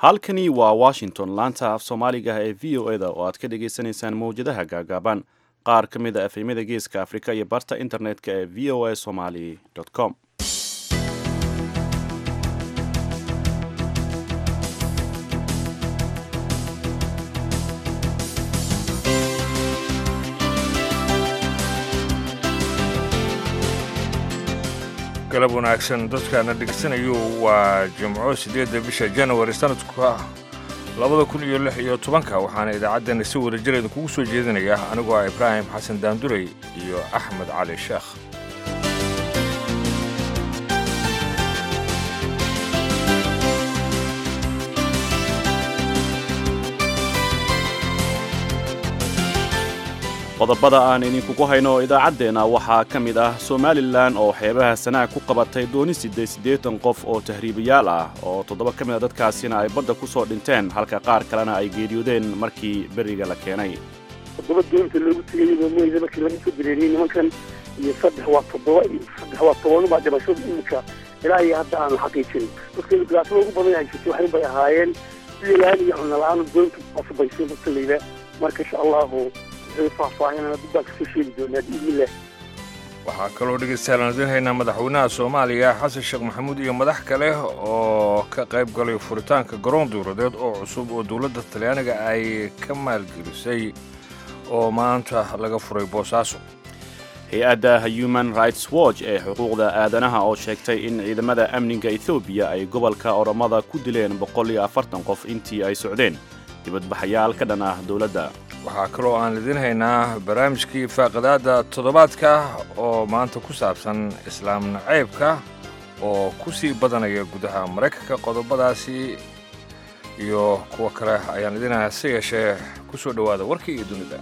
halkani waa washington laanta af soomaaliga ee v o eda oo aad ka dhagaysanaysaan mawjadaha gaagaaban qaar ka mid a efemyada geeska afrika iyo barta internetka ee v o a somali com galab wanaagsan dadkaana dhegeysanayu waa jimco siddeedda bisha janawari sanadka labada kun iyo lix iyo tobanka waxaana idaacaddan si wadajireeda kugu soo jeedinaya anigoo ah ibraahim xasan daandurey iyo axmed cali sheekh qodobada aan idinkugu hayno idaacaddeenna waxaa ka mid ah somalilan oo xeebaha sanaag ku qabatay dooni siddeed siddeetan qof oo tahriibayaal ah oo toddoba ka mid a dadkaasina ay badda ku soo dhinteen halka qaar kalena ay geeriyoodeen markii beriga la keenay toddoba doonta loogu tegayaba mooyda markii laga soo dareeriyey nimankan iyo saddex waa toddoba iyo saddex waa toban baa dhimashada imika ilaa iyo hadda aan xaqiijin dadka dhibaatada ugu badan haysatay waxay bay ahaayeen biyolaan iyo cunno la-aan doonta asubaysay dadka layla marka insha allahu waxaa kaloo dhegaystayaal aan idiin haynaa madaxweynaha soomaaliya xasan sheekh maxamuud iyo madax kale oo ka qayb galay furitaanka garoon duuradeed oo cusub oo dowladda talyaaniga ay ka maalgelisay oo maanta laga furay boosaaso hay-adda human rights watch ee xuquuqda aadanaha oo sheegtay in ciidamada amniga ethoobiya ay gobolka oromada ku dileen boqol iyo afartan qof intii ay socdeen dibadbaxayaal ka dhan ah dowladda waxaa kaloo aan idiin haynaa barnaamijkii faaqidaadda toddobaadka oo maanta ku saabsan islaam nacaybka oo ku sii badanaya gudaha maraykanka qodobadaasi iyo kuwa kale ayaan idiin haynaa si yeeshee ku soo dhowaada warkii iyo dunida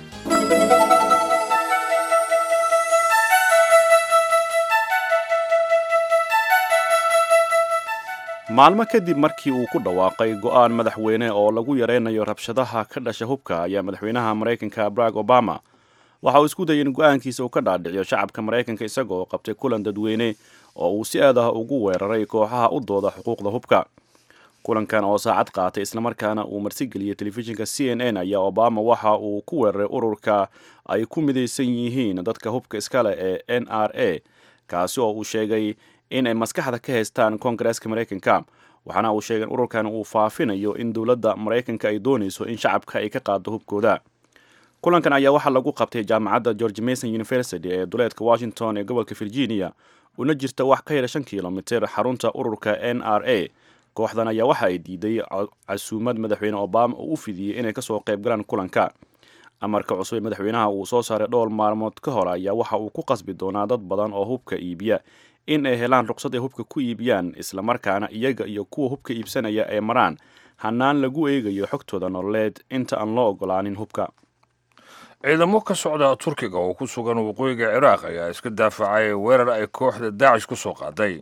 maalmo kadib markii uu ku dhawaaqay go'aan madaxweyne oo lagu yaraynayo rabshadaha ka dhasha hubka ayaa madaxweynaha maraykanka barack obama waxa uu isku dayay in go'aankiisa uu ka dhaadhiciyo shacabka maraykanka isagoo qabtay kulan dadweyne oo uu si aad ah ugu weeraray kooxaha u dooda xuquuqda hubka kulankan oo saacad qaatay islamarkaana uu marsigeliyey telefishinka c n n ayaa obama waxa uu ku weeraray ururka ay ku midaysan yihiin dadka hubka iskale ee n r a kaasi oo uu sheegay in ay maskaxda ka haystaan koongareeska maraykanka waxaana uu sheegay in ururkan uu faafinayo in dowladda maraykanka ay doonayso in shacabka ay ka qaado hubkooda kulankan ayaa waxaa lagu qabtay jaamacadda george mason university ee duleedka washington ee gobolka virginia una jirta wax ka yara shan kilomiter xarunta ururka n r a kooxdan ayaa waxa ay diiday casuumad madaxweyne obama oo u fidiyey inay kasoo qayb galaan kulanka amarka cusub ee madaxweynaha uu soo saaray dhowr maalmood ka hor ayaa waxa uu ku qasbi doonaa dad badan oo hubka iibiya in ay helaan ruqsad ay hubka ku iibiyaan islamarkaana iyaga iyo kuwa hubka iibsanaya ay maraan hanaan lagu eegayo xogtooda nololeed inta aan loo ogolaanin hubka ciidamo ka socda turkiga oo ku sugan waqooyiga ciraaq ayaa iska daafacay weerar ay kooxda daacish ku soo qaaday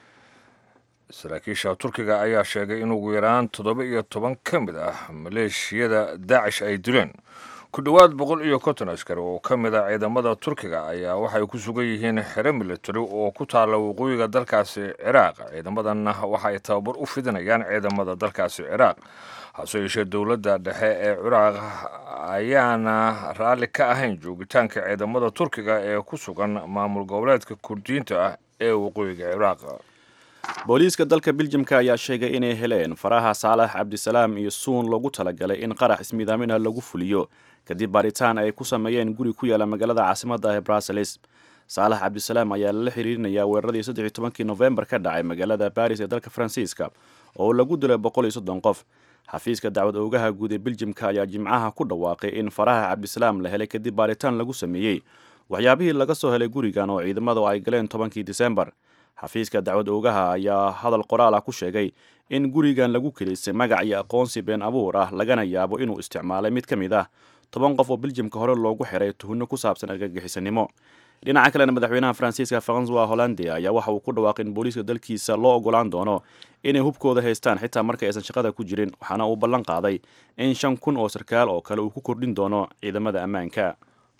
saraakiisha turkiga ayaa sheegay in ugu yaraan toddoba iyo toban ka mid ah maleeshiyada daacish ay dileen ku dhowaad boqol iyo konton askari oo ka mid a ciidamada turkiga ayaa waxay ku sugan yihiin xero militari oo ku taalla waqooyiga dalkaasi ciraaq ciidamadanna waxa ay tababar u fidinayaan ciidamada dalkaasi ciraaq hase yeeshee dowladda dhexe ee ciraaq ayaana raalli ka ahayn joogitaanka ciidamada turkiga ee ku sugan maamul goboleedka kurdiyiinta ah ee waqooyiga ciraaq booliiska dalka biljamka ayaa sheegay inay heleen faraha saalax cabdisalaam iyo suun loogu talagalay in qarax ismiidaaminah lagu fuliyo kadib baaritaan ay ku sameeyeen guri ku yaala magaalada caasimadda ee bruseles saalax cabdisalaam ayaa lala xiriirinayaa weeraradii saddex iyo tobankii nofembar ka dhacay magaalada baris ee dalka faransiiska oo lagu dilay boqol iyo soddon qof xafiiska dacwad oogaha guud ee biljamka ayaa jimcaha ku dhawaaqay in faraha cabdisalaam la helay kadib baaritaan lagu sameeyey waxyaabihii laga soo helay gurigan oo ciidamadu ay galeen tobankii disembar xafiiska dacwad oogaha ayaa hadal qoraal ah ku sheegay in gurigan lagu kelisay magac iyo aqoonsi been abuur ah lagana yaabo inuu isticmaalay mid ka mid ah toban qof oo biljamka hore loogu xiray tuhunno ku saabsan argagixisanimo dhinaca kalena madaxweynaha faransiiska francois hollande ayaa waxa uu ku dhawaaqay in booliiska dalkiisa loo ogolaan doono inay hubkooda haystaan xitaa marka aysan shaqada ku jirin waxaana uu ballan qaaday in shan kun oo sarkaal oo kale uu ku kordhin doono ciidamada ammaanka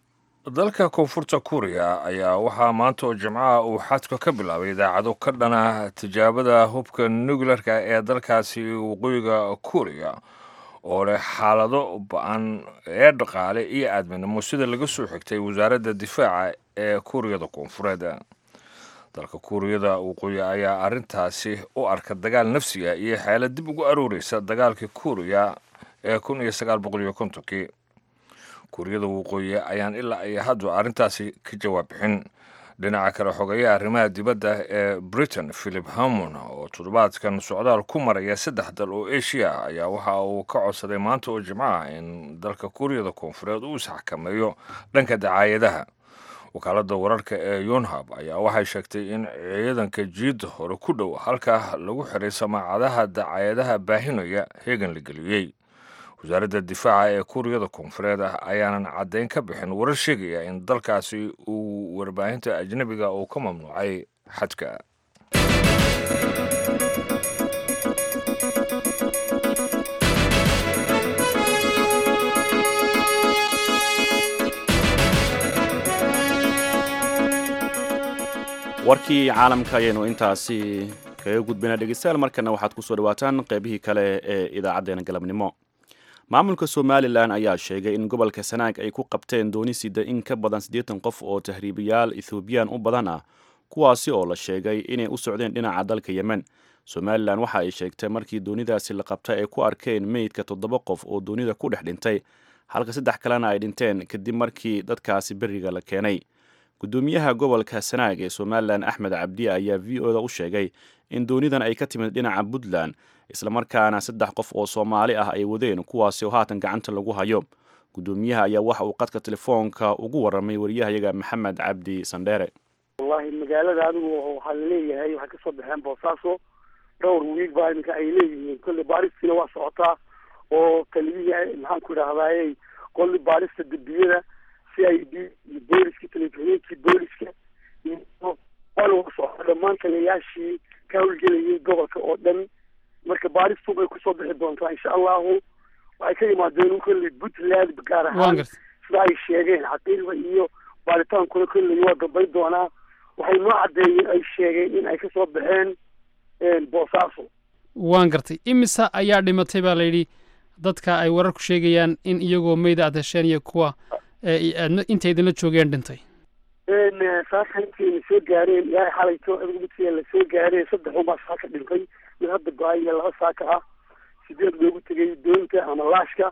dalka koonfurta kuuriya ayaa waxaa maanta oo jimcaha uu xadka ka bilaabay idaacado ka dhana tijaabada hubka nuclearka ee dalkaasi waqooyiga kuuriya oo leh xaalado ba-an ee dhaqaale iyo aadminimo sida laga soo xigtay wasaaradda difaaca ee kuuriyada koonfureed dalka kuuriyada waqooyi ayaa arrintaasi u arka dagaal nafsiga iyo xeelad dib ugu arooreysa dagaalkii kuuriya ee kun iyo sagaal boqol iyo kontonkii kuuriyada waqooyi ayaan ilaa iyo haddu arrintaasi ka jawaab bixin dhinaca kale xogeeyaha arrimaha dibadda ee britain philip hamon oo toddobaadkan socdaal ku maraya saddex dal oo asia ah ayaa waxa uu ka codsaday maanta oo jimcaha in dalka kuuriyada koonfureed uu isxakameeyo dhanka dacaayadaha wakaaladda wararka ee yonhab ayaa waxay sheegtay in ciidanka jiidda hore ku dhow halkaa lagu xiray samaacadaha dacaayadaha baahinaya heegan la geliyey wasaaradda difaaca ee kuuriyada koonfureed ah ayaanan caddayn ka bixin warar sheegaya in dalkaasi uu warbaahinta ajnebiga uu ka mamnuucay xadka warkii caalamka ayaynu intaasi kaga gudbaynaa dhegeystayaal markana waxaad kusoo dhawaataan qeybihii kale ee idaacaddeenna galabnimo maamulka somalilan ayaa sheegay in gobolka sanaag ay ku qabteen dooni sida in ka badan siddeetan qof oo tahriibiyaal ethoobiyan u badan ah kuwaasi oo la sheegay inay u socdeen dhinaca dalka yemen somalilan waxa ay sheegtay markii doonidaasi la qabtay ay ku arkeen meydka toddoba qof oo doonida ku dhex dhintay halka saddex kalena ay dhinteen kadib markii dadkaasi beriga la keenay gudoomiyaha gobolka sanaag ee somalilan axmed cabdi ayaa v o da u sheegay in doonidan ay ka timid dhinaca puntland islamarkaana saddex qof oo soomaali ah ay wadeen kuwaasi oo haatan gacanta lagu hayo gudoomiyaha ayaa waxa uu qadka telefoonka ugu waramay wariyahayaga maxamed cabdi sandheere wallahi magaalada adigu waxaa laleeyahay waxay kasoo baxeen boosaaso dhowr wiig baa iminka ay leeyihiin kolley baaristiina waa socotaa oo taliyihii maxaan ku idhahdaaye kolli baarista dembiyada c i d iyo booliska telefishinkii booliska iyo waa socda dhammaan taliyayaashii ka howlgelayay gobolka oo dhan marka baaristu bay kusoo bixi doontaa insha allahu waxay ka yimaadeen kolley puntland gaar ahaan sida ay sheegeen xaqiiqda iyo baaritaankuna kolley waa dambayn doonaa waxay noo caddeeyeen ay sheegeen in ay kasoo baxeen boosaaso waan gartay imisa ayaa dhimatay baa layidhi dadka ay wararku sheegayaan in iyagoo meyda aad hesheen iyo kuwa inta idinla joogeen dhintay saaka intayna soo gaareen ilaahay xalayto adigu midkii la soo gaareen saddex unbaa saaka dhintay mid hadda go-ay iyo laba saaka ah sideed loogu tegay doonta ama laashka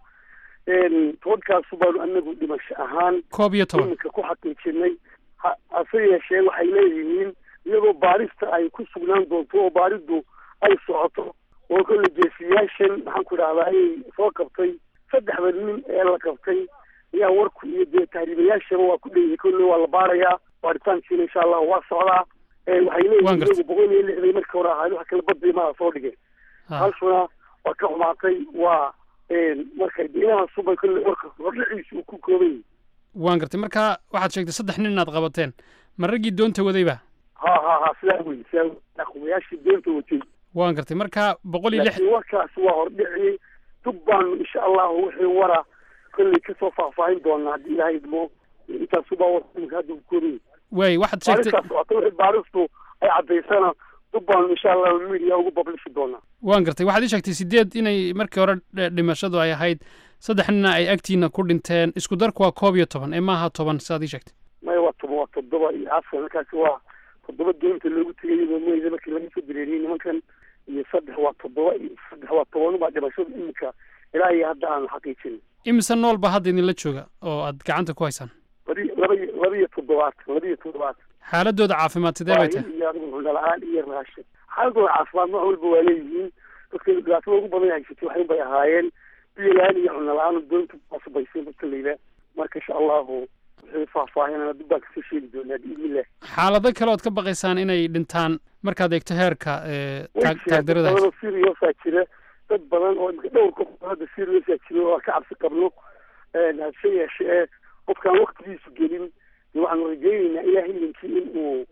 tobankaasu baanu anagu dhimasho ahaan koob iyo toban iminka ku xaqiijinay hase yeeshee waxay leeyihiin iyagoo baarista ay ku sugnaan doonto oo baaridu ay socoto oo kolle geesiyaashan maxaan ku idhahdaa ayay soo qabtay saddexda nin ee la qabtay ayaa warku iyo dee tahriibayaashaba waa ku dheeyahay kolle waa la baarayaa baaritaankiina insha allahu waa socdaa waxay leeyihiin iyagu boqol iyo lixday markii hore ahayd wax kala badii maa soo dhigeen halshuna waa ka xumaatay waa marka inahaasubay kolle warka hordhaciisa uu ku kooban yahay waan gartay marka waxaad sheegtay saddex nin inaad qabateen ma raggii doonta wadayba ha ha ha sidaa wey sidaa wey aqwayaashii doonta watay waan gartay marka boqol iyo lix laakiin warkaas waa hordhiciyey dub baanu insha allahu wixii wara kolley kasoo faahfaahin doonaa haddii ilaahay idmo intaasubaa warka hadda koobayay waay waxaad sheegtay baaristaas socota wixii baaristu ay caddaysana dub baanu insha allahu media ugu bablishi doonaa waan gartay waxaad ii sheegtay sideed inay markii hore dhimashadu ay ahayd saddex nina ay agtiina ku dhinteen isku darku waa koob iyo toban ee maaha toban sidaad ii sheegtay maya waa toban waa toddoba iyo afar markaasi waa toddoba doonta loogu tegay iyadoo meyda markii laga soo dareeriyey nimankan iyo saddex waa toddoba iyo saddex waa toban baa dhimashada iminka ilaa iyo hadda aan xaqiijin imise nool baa hadda idinla jooga oo aad gacanta ku haysaan labi laba iyo laba iyo toddobaatan laba iyo toddobaatan xaaladooda caafimaad sidee bay tahay iyo adigu cunno la-aan iyo raashin xaaladooda caafimaad nooc walba waa leeyihiin dadka dhibaatada ugu badan haysatay waxay bay ahaayeen biyo la-aan iyo cunno la-aan doonta kuwaasubaysay dadkalayda marka insha allahu wixii faahfaahinana dib baan kasoo sheegi doonaa biidnillah xaalado kale ood ka baqaysaan inay dhintaan markaad eegto heerka taagdarada badan oo seriousaa jira dad badan oo imika dhowr qof hadda seriousaa jira oo aan ka cabsi qabno hase yeeshee qofkaan waktigiisu gelin waxaanu rajeyneynaa ilaah idinkii in uu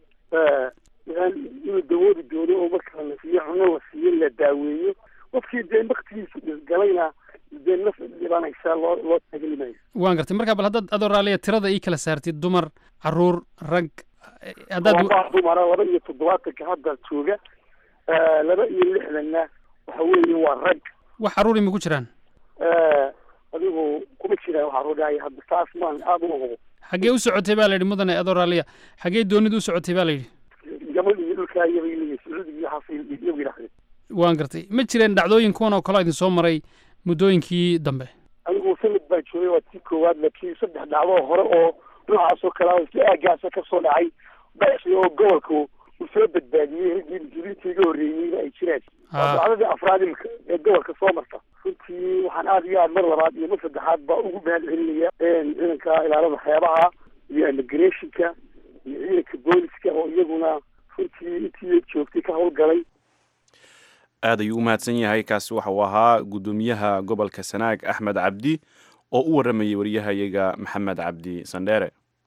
inuu dawoodi doono oo marka la siiyo cuno la siiyo la daaweeyo qofkii dee waktigiisu galayna dee naf dhibanaysa loo loo taagelimayo waan gartay marka bal haddaad adoo raalliya tirada ii kala saartid dumar caruur rag eh, haddaad waa dumara laba iyo toddobaatanka hadda jooga Eh, laba iyo lixdanna waxa weeye waa rag wax caruuri ma ku jiraan Eh, adigu kuma jiraan waxaa rodhahay hadda taas maan aada u hubo xaggee u socotay baa la yidhi mudane adoo raalliya xaggee doonid u socotay baa la yidhi yaman iyo dhulkaa iyabay leeyihin sacuudi iyo xasil iyagu yidhahdeen waan gartay ma jireen dhacdooyin kuwan oo kaleo idin soo maray muddooyinkii dambe anigu sanad baa joogay waa tii koowaad laakiin saddex dhacdo hore oo noocaas oo kale ah isla aagaasa ka soo dhacay basi oo gobolka uu soo badbaadiyey raggii muslimiinta iga horreeyeyna ay jiraan waa Ah. dhacdadii afraad imika ee gobolka soo marta runtii waxaan aada iyo aad mar labaad iyo mar saddexaad baa ugu mahad celinaya ciidanka ilaalada xeebaha iyo immigrationka iyo ciidanka booliska oo iyaguna runtii intii joogtay ka howlgalay aad ayuu u mahadsan yahay kaasi waxa uu ahaa guddoomiyaha gobolka sanaag axmed cabdi oo u waramayay wariyahayaga maxamed cabdi sandheere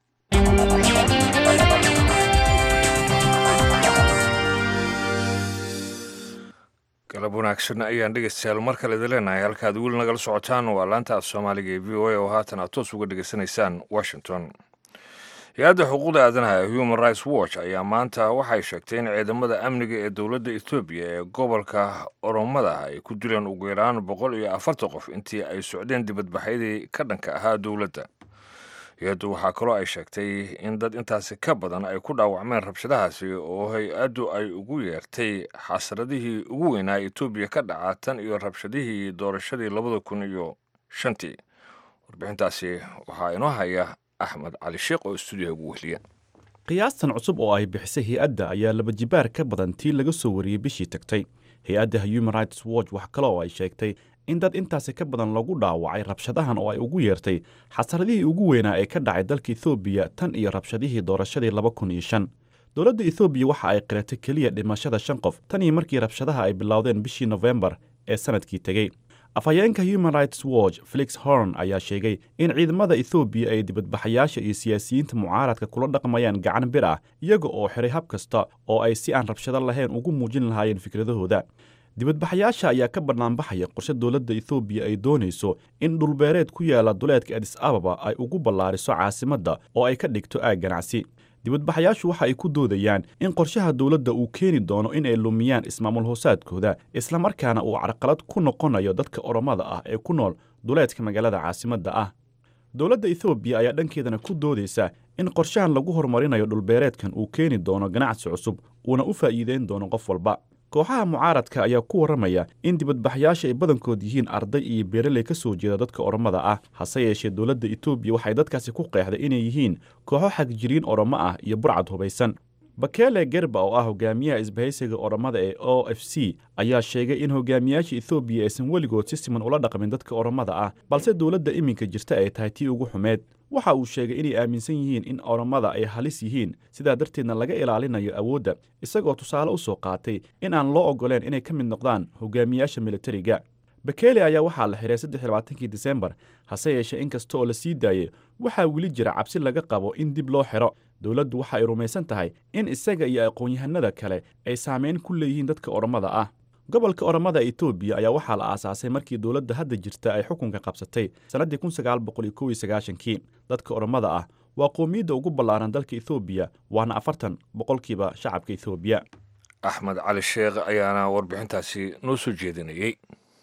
galab wanaagsan ayaan dhegeystayaal mar kale idin leenahay halkaad weli nagala socotaan waa laanta af soomaaliga ee v o a oo haatan aad toos uga dhegeysanaysaan washington hay-adda xuquuqda aadanaha ee human rights watch ayaa maanta waxay sheegtay in ciidamada amniga ee dowladda etoobiya ee gobolka oromada ay ku dileen ugu yaraan boqol iyo afartan qof intii ay socdeen dibadbaxyadii ka dhanka ahaa dowladda hay-addu waxaa kaloo ay sheegtay in dad intaasi ka badan ay ku dhaawacmeen rabshadahaasi oo hay-addu ay ugu yeertay xasradihii ugu weynaa etoobiya ka dhaca tan iyo rabshadihii doorashadii labada kun iyo shantii warbixintaasi waxaa inoo haya axmed cali sheekh oo stuudiyaha ugu wehliya qiyaastan cusub oo ay bixisay hay-adda ayaa laba jibaar ka badan tii laga soo wariyey bishii tagtay hay-adda human rights watch wax kale oo ay sheegtay in dad intaasi ka badan lagu dhaawacay rabshadahan oo ay ugu yeertay xasaradihii ugu weynaa ee ka dhacay dalka ethoobiya tan iyo rabshadihii doorashadii laba kun iyo shan dowladda ethoobiya waxa ay qiratay keliya dhimashada shan qof tan iyo markii rabshadaha ay bilowdeen bishii nofembar ee sanadkii tegey afhayeenka human rights watch felix horn ayaa sheegay in ciidamada ethoobiya ay dibadbaxayaasha iyo siyaasiyiinta mucaaradka kula dhaqmayaan gacan bir ah iyaga oo xiray hab kasta oo ay si aan rabshado lahayn ugu muujin lahaayeen fikradahooda dibadbaxayaasha ayaa ka bannaanbaxaya qorshe dowladda ethoobiya ay doonayso in dhulbeereed ku yaala duleedka adis ababa ay ugu ballaariso caasimadda oo ay ka dhigto aag ganacsi dibadbaxayaashu waxa ay ku doodayaan in qorshaha dowladda uu keeni doono in ay lumiyaan ismaamul hoosaadkooda islamarkaana uu carqalad ku noqonayo dadka oromada ah ee ku nool duleedka magaalada caasimadda ah dowladda ethoobiya ayaa dhankeedana ku doodaysa in qorshahan lagu horumarinayo dhulbeereedkan uu keeni doono ganacsi cusub uuna u faa'iideyn doono qof walba kooxaha mucaaradka ayaa ku warramaya in dibadbaxyaasha ay badankood yihiin arday iyo beeraley ka soo jeeda dadka oromada ah hase yeeshee dowladda etoobiya waxay dadkaasi ku qeexday inay yihiin kooxo xagjiriin oromo ah iyo burcad hubaysan bakele gerba oo ah hogaamiyaha isbahaysiga oromada ee o f c ayaa sheegay in hogaamiyaasha ethoobiya aysan weligood si siman ula dhaqmin dadka oromada ah balse dowladda iminka jirta ay tahay tii ugu xumeed waxa uu sheegay inay aaminsan yihiin in oromada ay halis yihiin sidaa darteedna laga ilaalinayo awoodda isagoo tusaale u soo qaatay in aan loo oggoleen inay ka mid noqdaan hogaamiyaasha militariga bakele ayaa waxaa la xiray saddex labaatankii disembar hase yeeshee in kasta oo la sii daayey waxaa weli jira cabsi laga qabo in dib loo xiro dowladdu waxa ay rumaysan tahay in isaga iyo aqoon-yahanada kale ay saameyn ku leeyihiin dadka oromada ah gobolka oromada etoobiya ayaa waxaa la aasaasay markii dowladda hadda jirta ay xukunka qabsatay sannaddii kun sagaal boqol iyo kow iyo sagaashankii dadka oromada ah waa qoomiyadda ugu ballaaran dalka ethoobiya waana afartan boqolkiiba shacabka ethoobiya axmed cali sheekh ayaana warbixintaasi noo soo jeedinayey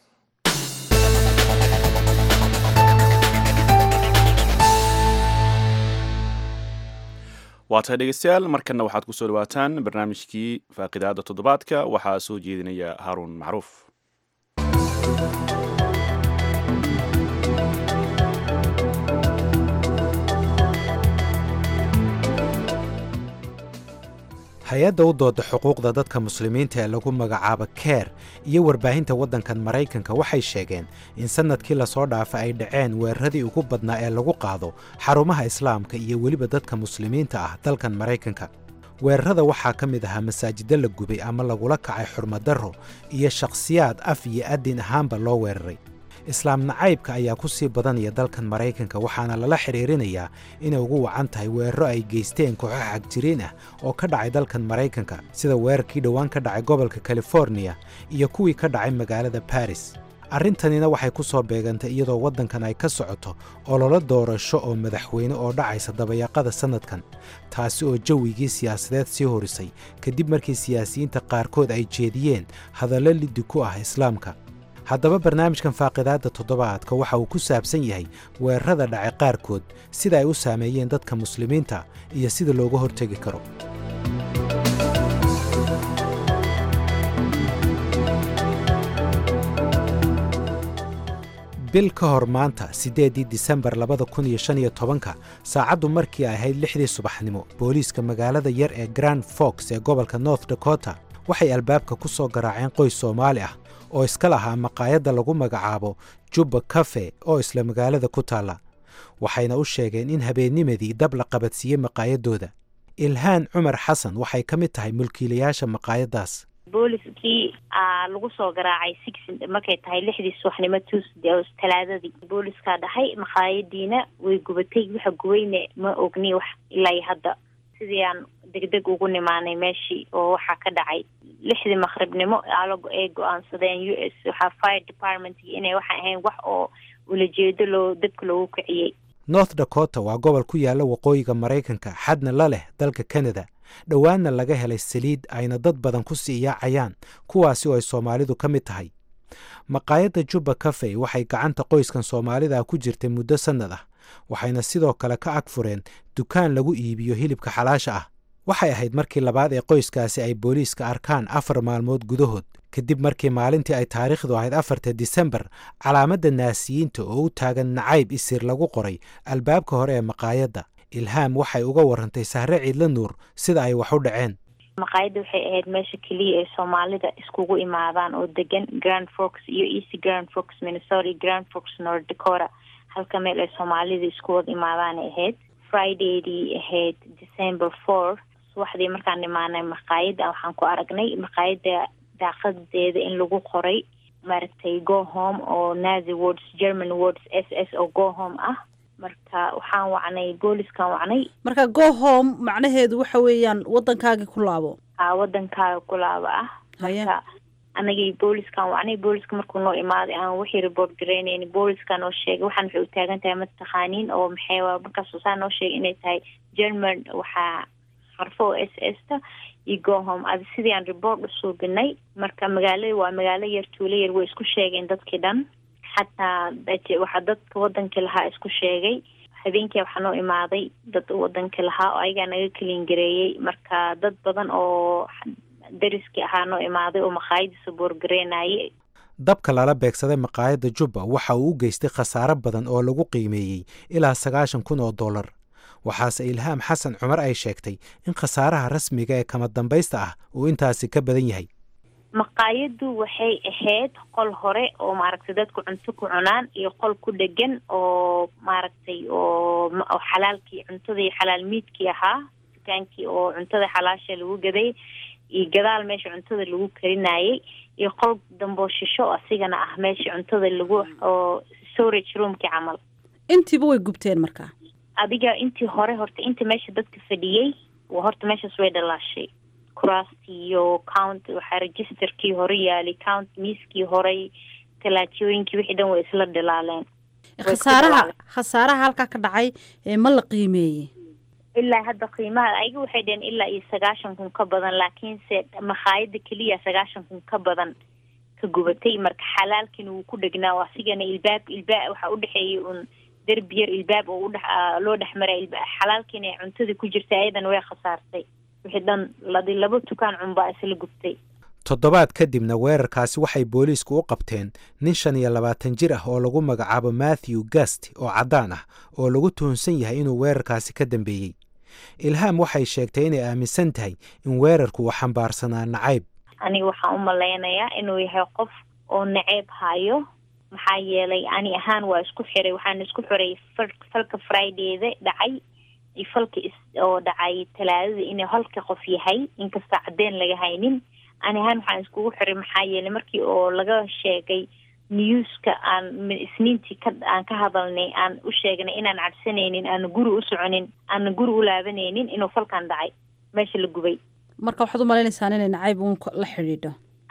waa tahay dhegeystayaal markanna waxaad ku soo dhawaataan barnaamijkii faaqidaada toddobaadka waxaa soo jeedinaya haaruun macruuf hay-adda u dooda xuquuqda dadka muslimiinta ee lagu magacaabo keer iyo warbaahinta waddankan maraykanka waxay sheegeen in sannadkii lasoo dhaafa ay dhaceen weeraradii ugu badnaa ee lagu qaado xarumaha islaamka iyo weliba dadka muslimiinta ah dalkan maraykanka weerarada waxaa ka mid ahaa masaajiddo la gubay ama lagula kacay xurmadarro iyo shakhsiyaad af iyo addin ahaanba loo weeraray islaam nacaybka ayaa ku sii badanaya dalkan maraykanka waxaana lala xidhiirinayaa inay ugu wacan tahay weeraro ay geysteen kooxo xagjiriin ah oo ka dhacay dalkan maraykanka sida weerarkii dhowaan ka dhacay gobolka californiya iyo kuwii ka dhacay magaalada baris arrintanina waxay ku soo beegantay iyadoo waddankan ay ka socoto ololo doorasho oo madaxweyne oo dhacaysa dabayaaqada sannadkan taasi oo jawigii siyaasadeed sii horisay kadib markii siyaasiyiinta qaarkood ay jeediyeen hadallo liddi ku ah islaamka haddaba barnaamijkan faaqidaadda toddobaadka waxa uu ku saabsan yahay weerarada dhacay qaarkood sida ay u saameeyeen dadka muslimiinta iyo sida looga hortegi karo bil ka hor maanta siddeeddii disembar labada kun iyo shan iyo tobanka saacaddu markii ay ahayd lixdii subaxnimo booliiska magaalada yar ee grand fox ee gobolka north dakota waxay albaabka ku soo garaaceen qoys soomaali ah oo iska lahaa maqaayadda lagu magacaabo jubba kafe oo isla magaalada ku taalla waxayna u sheegeen in habeennimadii dab la qabadsiiyey maqaayaddooda ilhaan cumar xasan waxay ka mid tahay mulkiilayaasha maqaayaddaas booliskii lagu soo garaacay six markay tahay lixdii subaxnimo tuesday talaadadii booliskaa dhahay maqaayadiina way gubatay waxa gubayne ma ogni wax ilaa iyo hadda sidii aan degdeg ugu nimaanay meeshii oo waxaa ka dhacay lixdii maqribnimo ay go-aansadeen u s waxaa fire departmentki inay waxay ahayn wax oo ulajeedo loo dabka loogu kiciyey north dakota waa gobol ku yaalla waqooyiga maraykanka xadna la leh dalka canada dhowaanna laga helay saliid ayna dad badan ku sii yaacayaan kuwaasi oo ay soomaalidu ka mid tahay maqaayadda jubba kafey waxay gacanta qoyskan soomaalida ku jirtay muddo sannad ah waxayna sidoo kale ka ag fureen dukaan lagu iibiyo hilibka xalaasha ah waxay ahayd markii labaad ee qoyskaasi ay booliiska arkaan afar maalmood gudahood kadib markii maalintii ay taariikhdu ahayd afarta disembar calaamadda naasiyiinta oo u taagan nacayb isir lagu qoray albaabka hore ee maqaayadda ilhaam waxay uga warantay sahre ciidla nuur sida ay wax u dhaceen maqaayadda waxay ahayd meesha keliya ay soomaalida iskugu imaadaan oo degan grand fox iyo east grand fox minnesota grand fox north dakota halka meel ay soomaalida isku wada imaadaanay ahayd fridaydii ahayd december four subaxdii markaan imaanay maqaayadda waxaan ku aragnay maqaayadda daaqadeeda in lagu qoray maaragtay go home oo nazi words german words s s oo go home ah marka waxaan wacnay booliskaan wacnay marka go home macnaheedu waxa weeyaan waddankaagii ku laabo a wadankaaga ku laabo ah marka anagii booliskaan wacnay booliska markuu noo imaaday aan wixii report garaynayni booliska noo sheegay waxaan waxay u taagan tahay mataqaaniin oo maxay markaas saa noo sheegay inay tahay german waxaa xarfo oo s s ta iyo gohom adi sidii aan report usuubinay marka magaalada waa magaalo yar tuulo yar way isku sheegeen dadkii dhan xataa waxaa dadka wadankii lahaa isku sheegay habeenkii waxaa noo imaaday dad wadankii lahaa oo ayagaa naga keliin gareeyey marka dad badan oo dariskii ahaa noo imaaday oo maqaayadiisa boorgareynayay dabka lala beegsaday maqaayadda jubba waxa uu u geystay khasaaro badan oo lagu qiimeeyey ilaa sagaashan kun oo dollar waxaase ilhaam xasan cumar ay sheegtay in khasaaraha rasmiga ee kama dambaysta ah uu intaasi ka badan yahay maqaayaddu waxay ahayd qol hore oo maaragtay dadku cunto ku cunaan iyo qol ku dhegan oo maaragtay oo xalaalkii cuntadii xalaal miidkii ahaa dukaankii oo cuntada xalaasha lagu gaday iyo gadaal meesha cuntada lagu karinayay iyo qol damboo shisho oo asigana ah meesha cuntada lagu oo storage roomkii camal intiiba way gubteen markaa adiga intii hore horta inta meesha dadka fadhiyey horta meeshaas way dhalaashay kuraastii iyo count waxaa registerkii hore yaalay count miiskii horey talaajooyinkii wixii dhan way isla dhilaaleen khasaaraha khasaaraha halkaa ka dhacay ma la qiimeeyey ilaa hadda qiimaha ayaga waxay dhaheen ilaa iyo sagaashan kun ka badan laakiinse makhaayada keliya sagaashan kun ka badan ka gubatay marka xalaalkiina wuu ku dhegnaa oo asigana ilbaab ilbaa waxaa udhexeeyay un derbi yar ilbaab oo udhe loo dhex maray xalaalkiina ay cuntada ku jirtay ayadana way khasaartay wixii dhan ladi laba tukaan cunbaa isla gubtay toddobaad kadibna weerarkaasi waxay booliisku u qabteen nin shan iyo labaatan jir ah oo lagu magacaabo matthew gast oo caddaan ah oo lagu tuhunsan yahay inuu weerarkaasi ka dambeeyey ilhaam waxay sheegtay inay aaminsan tahay in weerarku uu xambaarsanaa nacayb aniga waxaan u malaynayaa inuu yahay qof oo naceyb hayo maxaa yeelay ani ahaan waa isku xiray waxaan isku xiray falka fridayda dhacay iyo falka oo dhacay talaadada inuu halka qof yahay inkastoo cadeen laga haynin ani ahaan waxaan iskugu xiray maxaa yeelay markii oo laga sheegay newska aan isniintii ka aan ka hadalnay aan u sheegnay inaan cabsanaynin aana guri u soconin aana guri u laabanaynin inuu falkan dhacay meesha la gubay marka waxaad u maleynaysaan inay nacayb uun la xidhiidho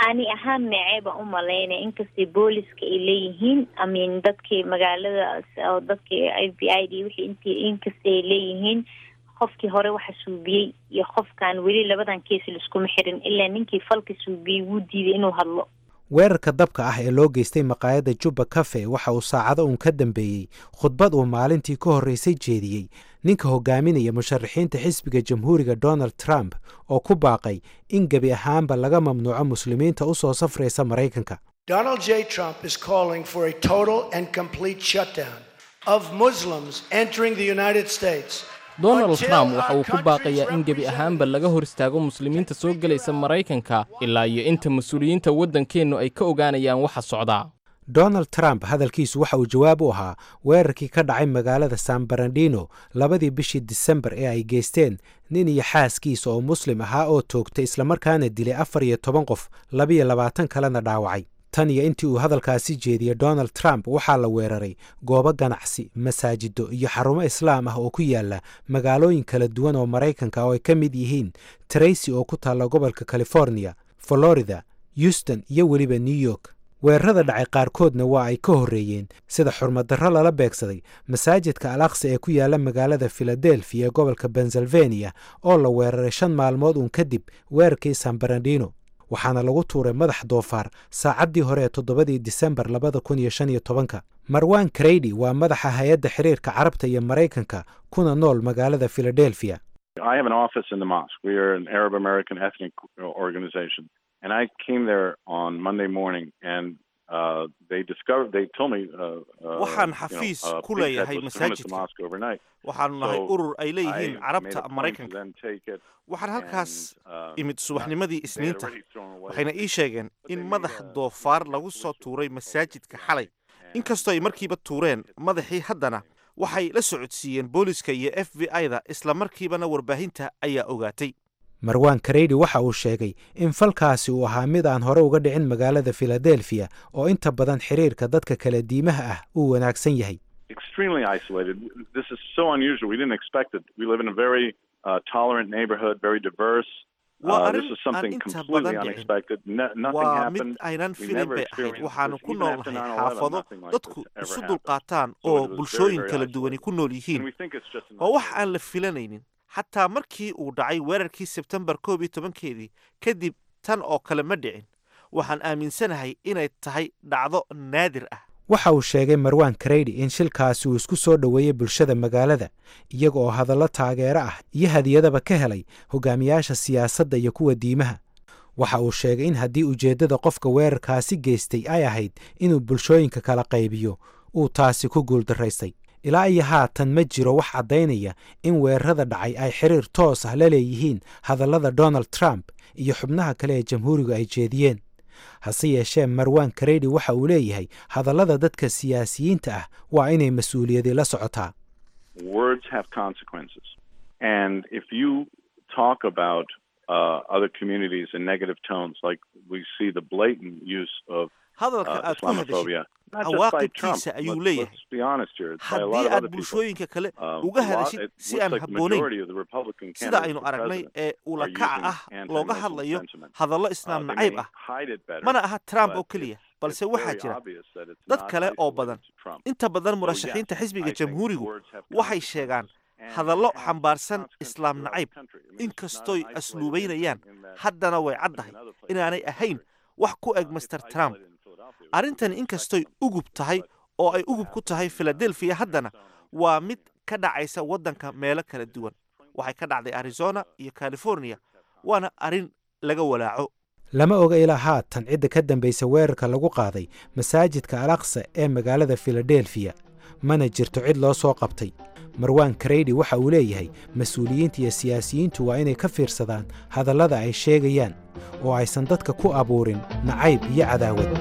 ani ahaan necee baan u malaynaya inkastay booliska ay leeyihiin amin dadkii magaalada oo dadkii f b i d wixii int inkastay ay leeyihiin qofkii hore waxa suubiyey iyo qofkan weli labadan kees laiskuma xirin ilaa ninkii falka suubiyey wuu diiday inuu hadlo weerarka dabka ah ee loo geystay maqaayadda jubba cafe waxa uu saacado uun ka dambeeyey khudbad uu maalintii ka horreysay jeediyey ninka hogaaminaya musharaxiinta xisbiga jamhuuriga donald trump oo ku baaqay in gebi ahaanba laga mamnuuco muslimiinta u soo safraysa maraykanka Donald J. Trump is calling for a total and complete shutdown of Muslims entering the United States. donald trump waxa uu ku baaqayaa in gebi ahaanba laga hor istaago muslimiinta soo gelaysa maraykanka ilaa iyo inta mas-uuliyiinta waddankeennu ay ka ogaanayaan waxa socdaa donald trump hadalkiisu waxa uu jawaab u ahaa weerarkii ka dhacay magaalada san barandino labadii bishii disembar ee ay geysteen nin iyo xaaskiisa oo muslim ahaa oo toogtay islamarkaana dilay afar iyo toban qof labiyo labaatan kalena dhaawacay tan iyo intii uu hadalkaasi jeediyey donald trump waxaa la weeraray goobo ganacsi masaajido iyo xarumo islaam ah oo ku yaala magaalooyin kala duwan oo maraykanka oo ay ka mid yihiin tracy oo ku taalla gobolka california florida houston iyo weliba new york weerarada dhacay qaarkoodna waa ay ka horreeyeen sida xurmadarro lala beegsaday masaajidka al aqsa ee ku yaala magaalada filadelfiya ee gobolka pennsylvania oo la weeraray shan maalmood uun kadib weerarkii san barandino waxaana lagu tuuray madax doofaar saacaddii hore ee toddobadii disembar labada kun iyo shan iyo tobanka marwan kreydi waa madaxa hay-adda xiriirka carabta iyo maraykanka kuna nool magaalada filadelfiya I have an office in the mosque. We are an Arab American ethnic organization. And I came there on Monday morning and uh, they discovered, they told me, uh, uh, waxaan you know, xafiis uh, ku Big Ted leeyahay was coming to the masaajidka mosque overnight. waxaanu nahay So urur ay leeyihiin I made carabta a point to maraykanka then take it waxaan halkaas and, uh, imid subaxnimadii they had isniinta already thrown away waxayna ii sheegeen in madax doofaar lagu soo tuuray masaajidka xalay inkastoo ay markiiba tuureen madaxii haddana waxay la socodsiiyeen booliska iyo f b i-da islamarkiibana warbaahinta ayaa ogaatay marwan kareydi waxa uu sheegay in falkaasi uu ahaa mid aan hore uga dhicin magaalada filadelfiya oo inta badan xiriirka dadka kala diimaha ah uu wanaagsan yahay extremely isolated. This is so unusual. We didn't expect it. We live in a very uh, tolerant neighborhood, very diverse. waa Uh, arrin this is aan something inta completely badan dhicin unexpected. No, nothing waa mid happened. aynan We filin never bay ahayd experienced waxaanu this. ku Even after noolnahay 9/11, xaafado nothing like dadku this ever isu happened. dulqaataan So oo it was very, bulshooyin very kala duwani isolated. ku nool And yihiin we think it's just an waa wax isolated aan la filanaynin xataa markii uu dhacay weerarkii sebtembar koob iyo tobankeedii kadib tan oo kale ma dhicin waxaan aaminsanahay inay tahay dhacdo naadir ah waxa uu sheegay marwan kareydi in shilkaasi uu isku soo dhoweeyey bulshada magaalada iyaga oo hadallo taageero ah iyo hadiyadaba ka helay hogaamiyaasha siyaasadda iyo kuwa diimaha waxa uu sheegay in haddii ujeeddada qofka weerarkaasi geystay ay ahayd inuu bulshooyinka kala qaybiyo uu taasi ku guuldaraystay ilaa iyo haatan ma jiro wax caddaynaya in weerarada dhacay ay xiriir toos ah la leeyihiin hadallada donald trump iyo xubnaha kale ee jamhuurigu ay jeediyeen hase yeeshee marwan kareydi waxa uu leeyahay hadallada dadka siyaasiyiinta ah waa inay mas-uuliyadi la socotaa words have consequences. And if you talk about uh, other communities in negative tones, like we see the blatant use of hadalka uh, aad ku hadashid Islamophobia, not just by Trump. cawaaqibkiisa ayuu Let's, leeyahay let's be honest here. It's by a lot haddii of aad other people. bulshooyinka kale Um, uga a lot- hadashid it si looks aan like the habboonayn majority of the Republican sida candidates aynu for aragnay president ee are ulakaca using ah looga anti-Muslim hadlayo sentiment. hadallo Uh, islaam they nacayb may ah hide it better, mana aha trump but oo keliya it's- balse it's waxaa very jira obvious that it's dad not kale oo isolated badan to Trump. inta badan So, yes, murashaxiinta I xisbiga think jamhuurigu words have waxay sheegaan consequences, and hadallo have xambaarsan consequences islaam throughout nacayb the country. I mean, it's not inkastooy an isolated asluubaynayaan incident in that haddana way happened caddahay in other places inaanay in the ahayn country. wax ku eg Uh, master it's trump isolated in Philadelphia. We arrintan wouldn't inkastoy expect them, ugub tahay but oo ay what ugub ku happened tahay in, uh, filadelfiya haddana Arizona waa mid ka dhacaysa waddanka meelo kala duwan waxay ka dhacday arizona iyo california waana arrin laga walaaco lama oga ilaa haatan cidda ka dambaysa weerarka lagu qaaday masaajidka al aqsa ee magaalada filadelfiya mana jirto cid loo soo qabtay marwan kareydi waxa uu leeyahay mas-uuliyiinta iyo siyaasiyiintu waa inay ka fiirsadaan hadallada ay sheegayaan oo aysan dadka ku abuurin nacayb iyo cadaawad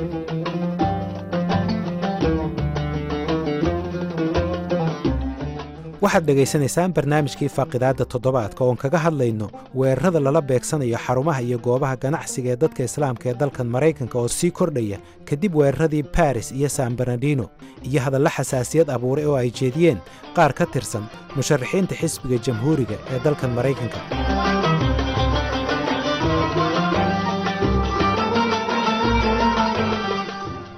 waxaad dhegaysanaysaan barnaamijkii faaqidaadda toddobaadka oon kaga hadlayno weerarada lala beegsanayo xarumaha iyo goobaha ganacsiga ee dadka islaamka ee dalkan maraykanka oo sii kordhaya kadib weeraradii baris iyo san baranadino iyo hadallo xasaasiyad abuuray oo ay jeediyeen qaar ka tirsan musharaxiinta xisbiga jamhuuriga ee dalkan maraykanka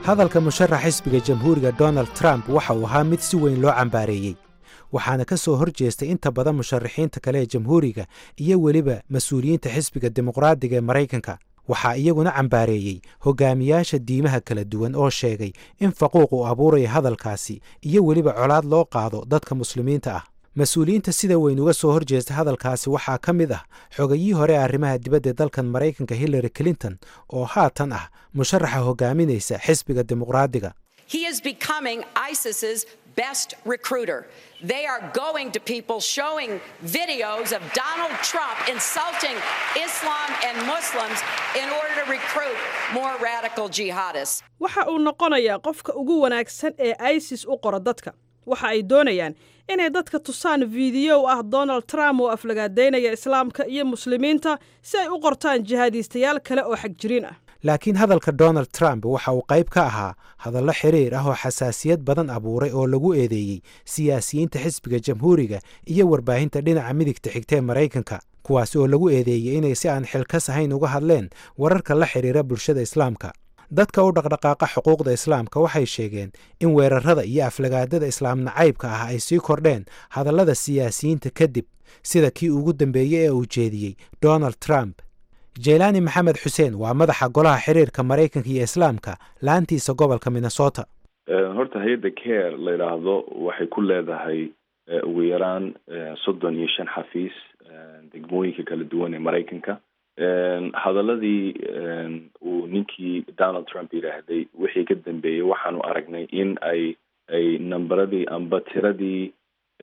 hadalka musharax xisbiga jamhuuriga donald trump waxa uu ahaa mid si weyn loo cambaareeyey waxaana ka soo hor jeestay inta badan musharaxiinta kale ee jamhuuriga iyo weliba mas-uuliyiinta xisbiga dimuqraadiga ee maraykanka waxaa iyaguna cambaareeyey hogaamiyaasha diimaha kala duwan oo sheegay in faquuq uu abuuraya hadalkaasi iyo weliba colaad loo qaado dadka muslimiinta ah mas-uuliyiinta sida weyn uga soo hor jeesta hadalkaasi waxaa ka mid ah xogayihii hore ee arrimaha dibadda dalkan maraykanka hillary clinton oo haatan ah musharaxa hogaaminaysa xisbiga dimuqraadiga He is becoming ISIS's best recruiter. They are going to people showing videos of Donald Trump insulting Islam and Muslims in order to recruit more radical jihadists. waxa uu noqonayaa qofka ugu wanaagsan ee isis u qora dadka waxa ay doonayaan inay dadka tusaan fiidiyow ah donald trump oo aflagaadaynaya islaamka iyo muslimiinta si ay u qortaan jihaadiistayaal kale oo xagjiriin ah laakiin hadalka donald trump waxa uu qayb ka ahaa hadallo xiriir ah oo xasaasiyad badan abuuray oo lagu eedeeyey siyaasiyiinta xisbiga jamhuuriga iyo warbaahinta dhinaca midigta xigta ee maraykanka kuwaas oo lagu eedeeyey inay si aan xilkas ahayn uga hadleen wararka la xidhiira bulshada islaamka dadka u dhaqdhaqaaqa xuquuqda islaamka waxay sheegeen in weerarada iyo aflagaadada islaam nacaybka ah ay sii kordheen hadallada siyaasiyiinta kadib sida kii ugu dambeeyey ee uu jeediyey donald trump jeylaani maxamed xuseen waa madaxa golaha xiriirka maraykanka iyo islaamka laantiisa gobolka minnesota horta hay-adda care la yidhaahdo waxay ku leedahay ugu yaraan soddon iyo shan xafiis degmooyinka kala duwan ee maraykanka hadaladii uu ninkii donald trump yidhaahday wixii ka dambeeyey waxaanu aragnay in ay ay namberadii amba tiradii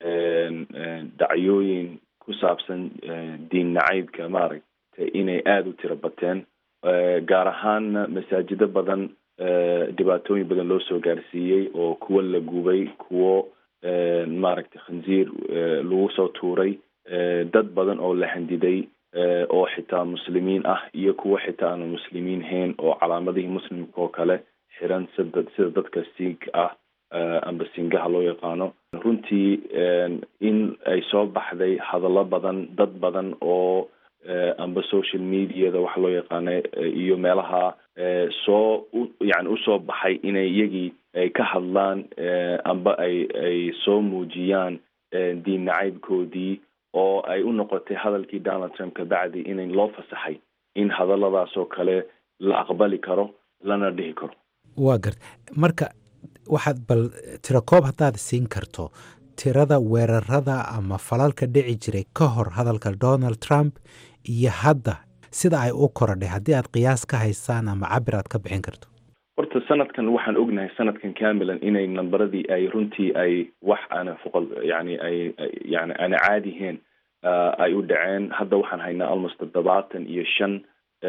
dhacyooyin ku saabsan diin nacaybka maaragtay inay aada u tiro bateen gaar ahaanna masaajido badan dhibaatooyin badan loo soo gaarsiiyey oo kuwo la gubay kuwo maaragtay khanziir lagu soo tuuray dad badan oo la handiday oo xitaa muslimiin ah iyo kuwo xitaa aanu muslimiin hayn oo calaamadihii muslimka oo kale xiran sida sida dadka siig ah amba singaha loo yaqaano runtii in ay soo baxday hadallo badan dad badan oo amba social mediada waxa loo yaqaana iyo meelaha soo yani usoo baxay inay iyagii ay ka hadlaan amba ay ay soo muujiyaan diin nacaybkoodii oo ay u noqotay hadalkii donald trump kabacdi in loo fasaxay in hadalladaas oo kale la aqbali karo lana dhihi karo waa garta marka waxaad bal tirakoob haddaad siin karto tirada weerarada ama falalka dhici jiray ka hor hadalka donald trump iyo hadda sida ay u korodhay haddii aad qiyaas ka haysaan ama cabir aad ka bixin karto horta sanadkan waxaan ognahay sanadkan camilan inay namberadii ay runtii ay wax aana foqol yani ay yani aana caadihiin ay u dhaceen hadda waxaan haynaa almost toddobaatan iyo shan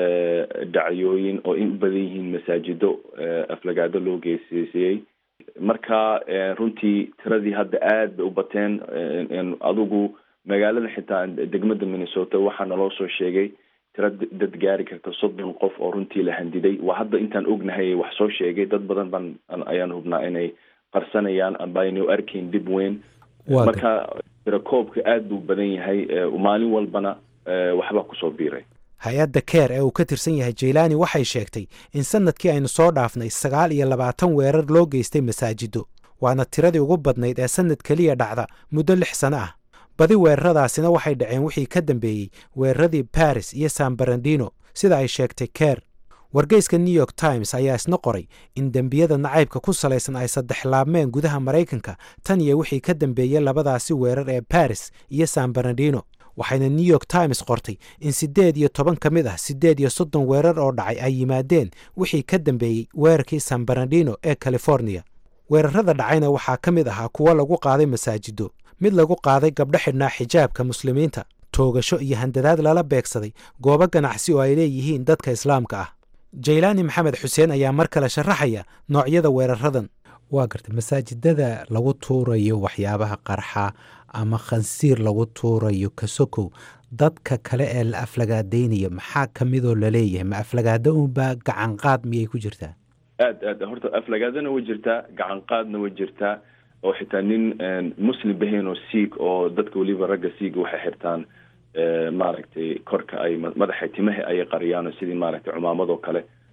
dhacyooyin oo in u badan yihiin masaajido aflagaado loo geesiisiyey marka runtii tiradii hadda aad bay u bateen adigu magaalada xitaa degmada minnesota waxaa naloo soo sheegay tira dad gaari karta soddon qof oo runtii la handiday waa hadda intaan ognahay wax soo sheegay dad badan baan ayaan hubnaa inay qarsanayaan amba aynay u arkayn dib weyn marka tirakoobka aad buu badan yahay maalin walbana waxbaa kusoo biiray hay-adda keer ee uu ka tirsan yahay jeylaani waxay sheegtay in sanadkii aynu soo dhaafnay sagaal iyo labaatan weerar loo geystay masaajido waana tiradii ugu badnayd ee sanad keliya dhacda muddo lix sano ah badi weeraradaasina waxay dhaceen wixii ka dambeeyey weeraradii baris iyo san barandino sida ay sheegtay keer wargeyska new york times ayaa isna qoray in dembiyada nacaybka ku salaysan ay saddex laabmeen gudaha maraykanka tan iyo wixii ka dambeeyey labadaasi weerar ee baris iyo san barandino waxayna new york times qortay in siddeed iyo toban ka mid ah siddeed iyo soddon weerar oo dhacay ay yimaadeen wixii ka dambeeyey weerarkii san barandino ee californiya weerarada dhacayna waxaa ka mid ahaa kuwo lagu qaaday masaajido mid lagu qaaday gabdho xidhnaa xijaabka muslimiinta toogasho iyo handadaad lala beegsaday goobo ganacsi oo ay leeyihiin dadka islaamka ah jaylaani maxamed xuseen ayaa mar kale sharaxaya noocyada weeraradan waa gartay masaajidada lagu tuurayo waxyaabaha qarxa ama khansiir lagu tuurayo kasokow dadka kale ee la aflagaadaynaya maxaa ka midoo laleeyahay ma aflagaada unbaa gacanqaad miyay ku jirtaa aad aad horta aflagaadana way jirtaa gacan qaadna way jirtaa oo xitaa nin muslim bahayn oo siig oo dadka weliba ragga siiga waxay xirtaan maaragtay korka ay madaxa timaha ayay qariyaan oo sidii maaragtay cumaamadoo kale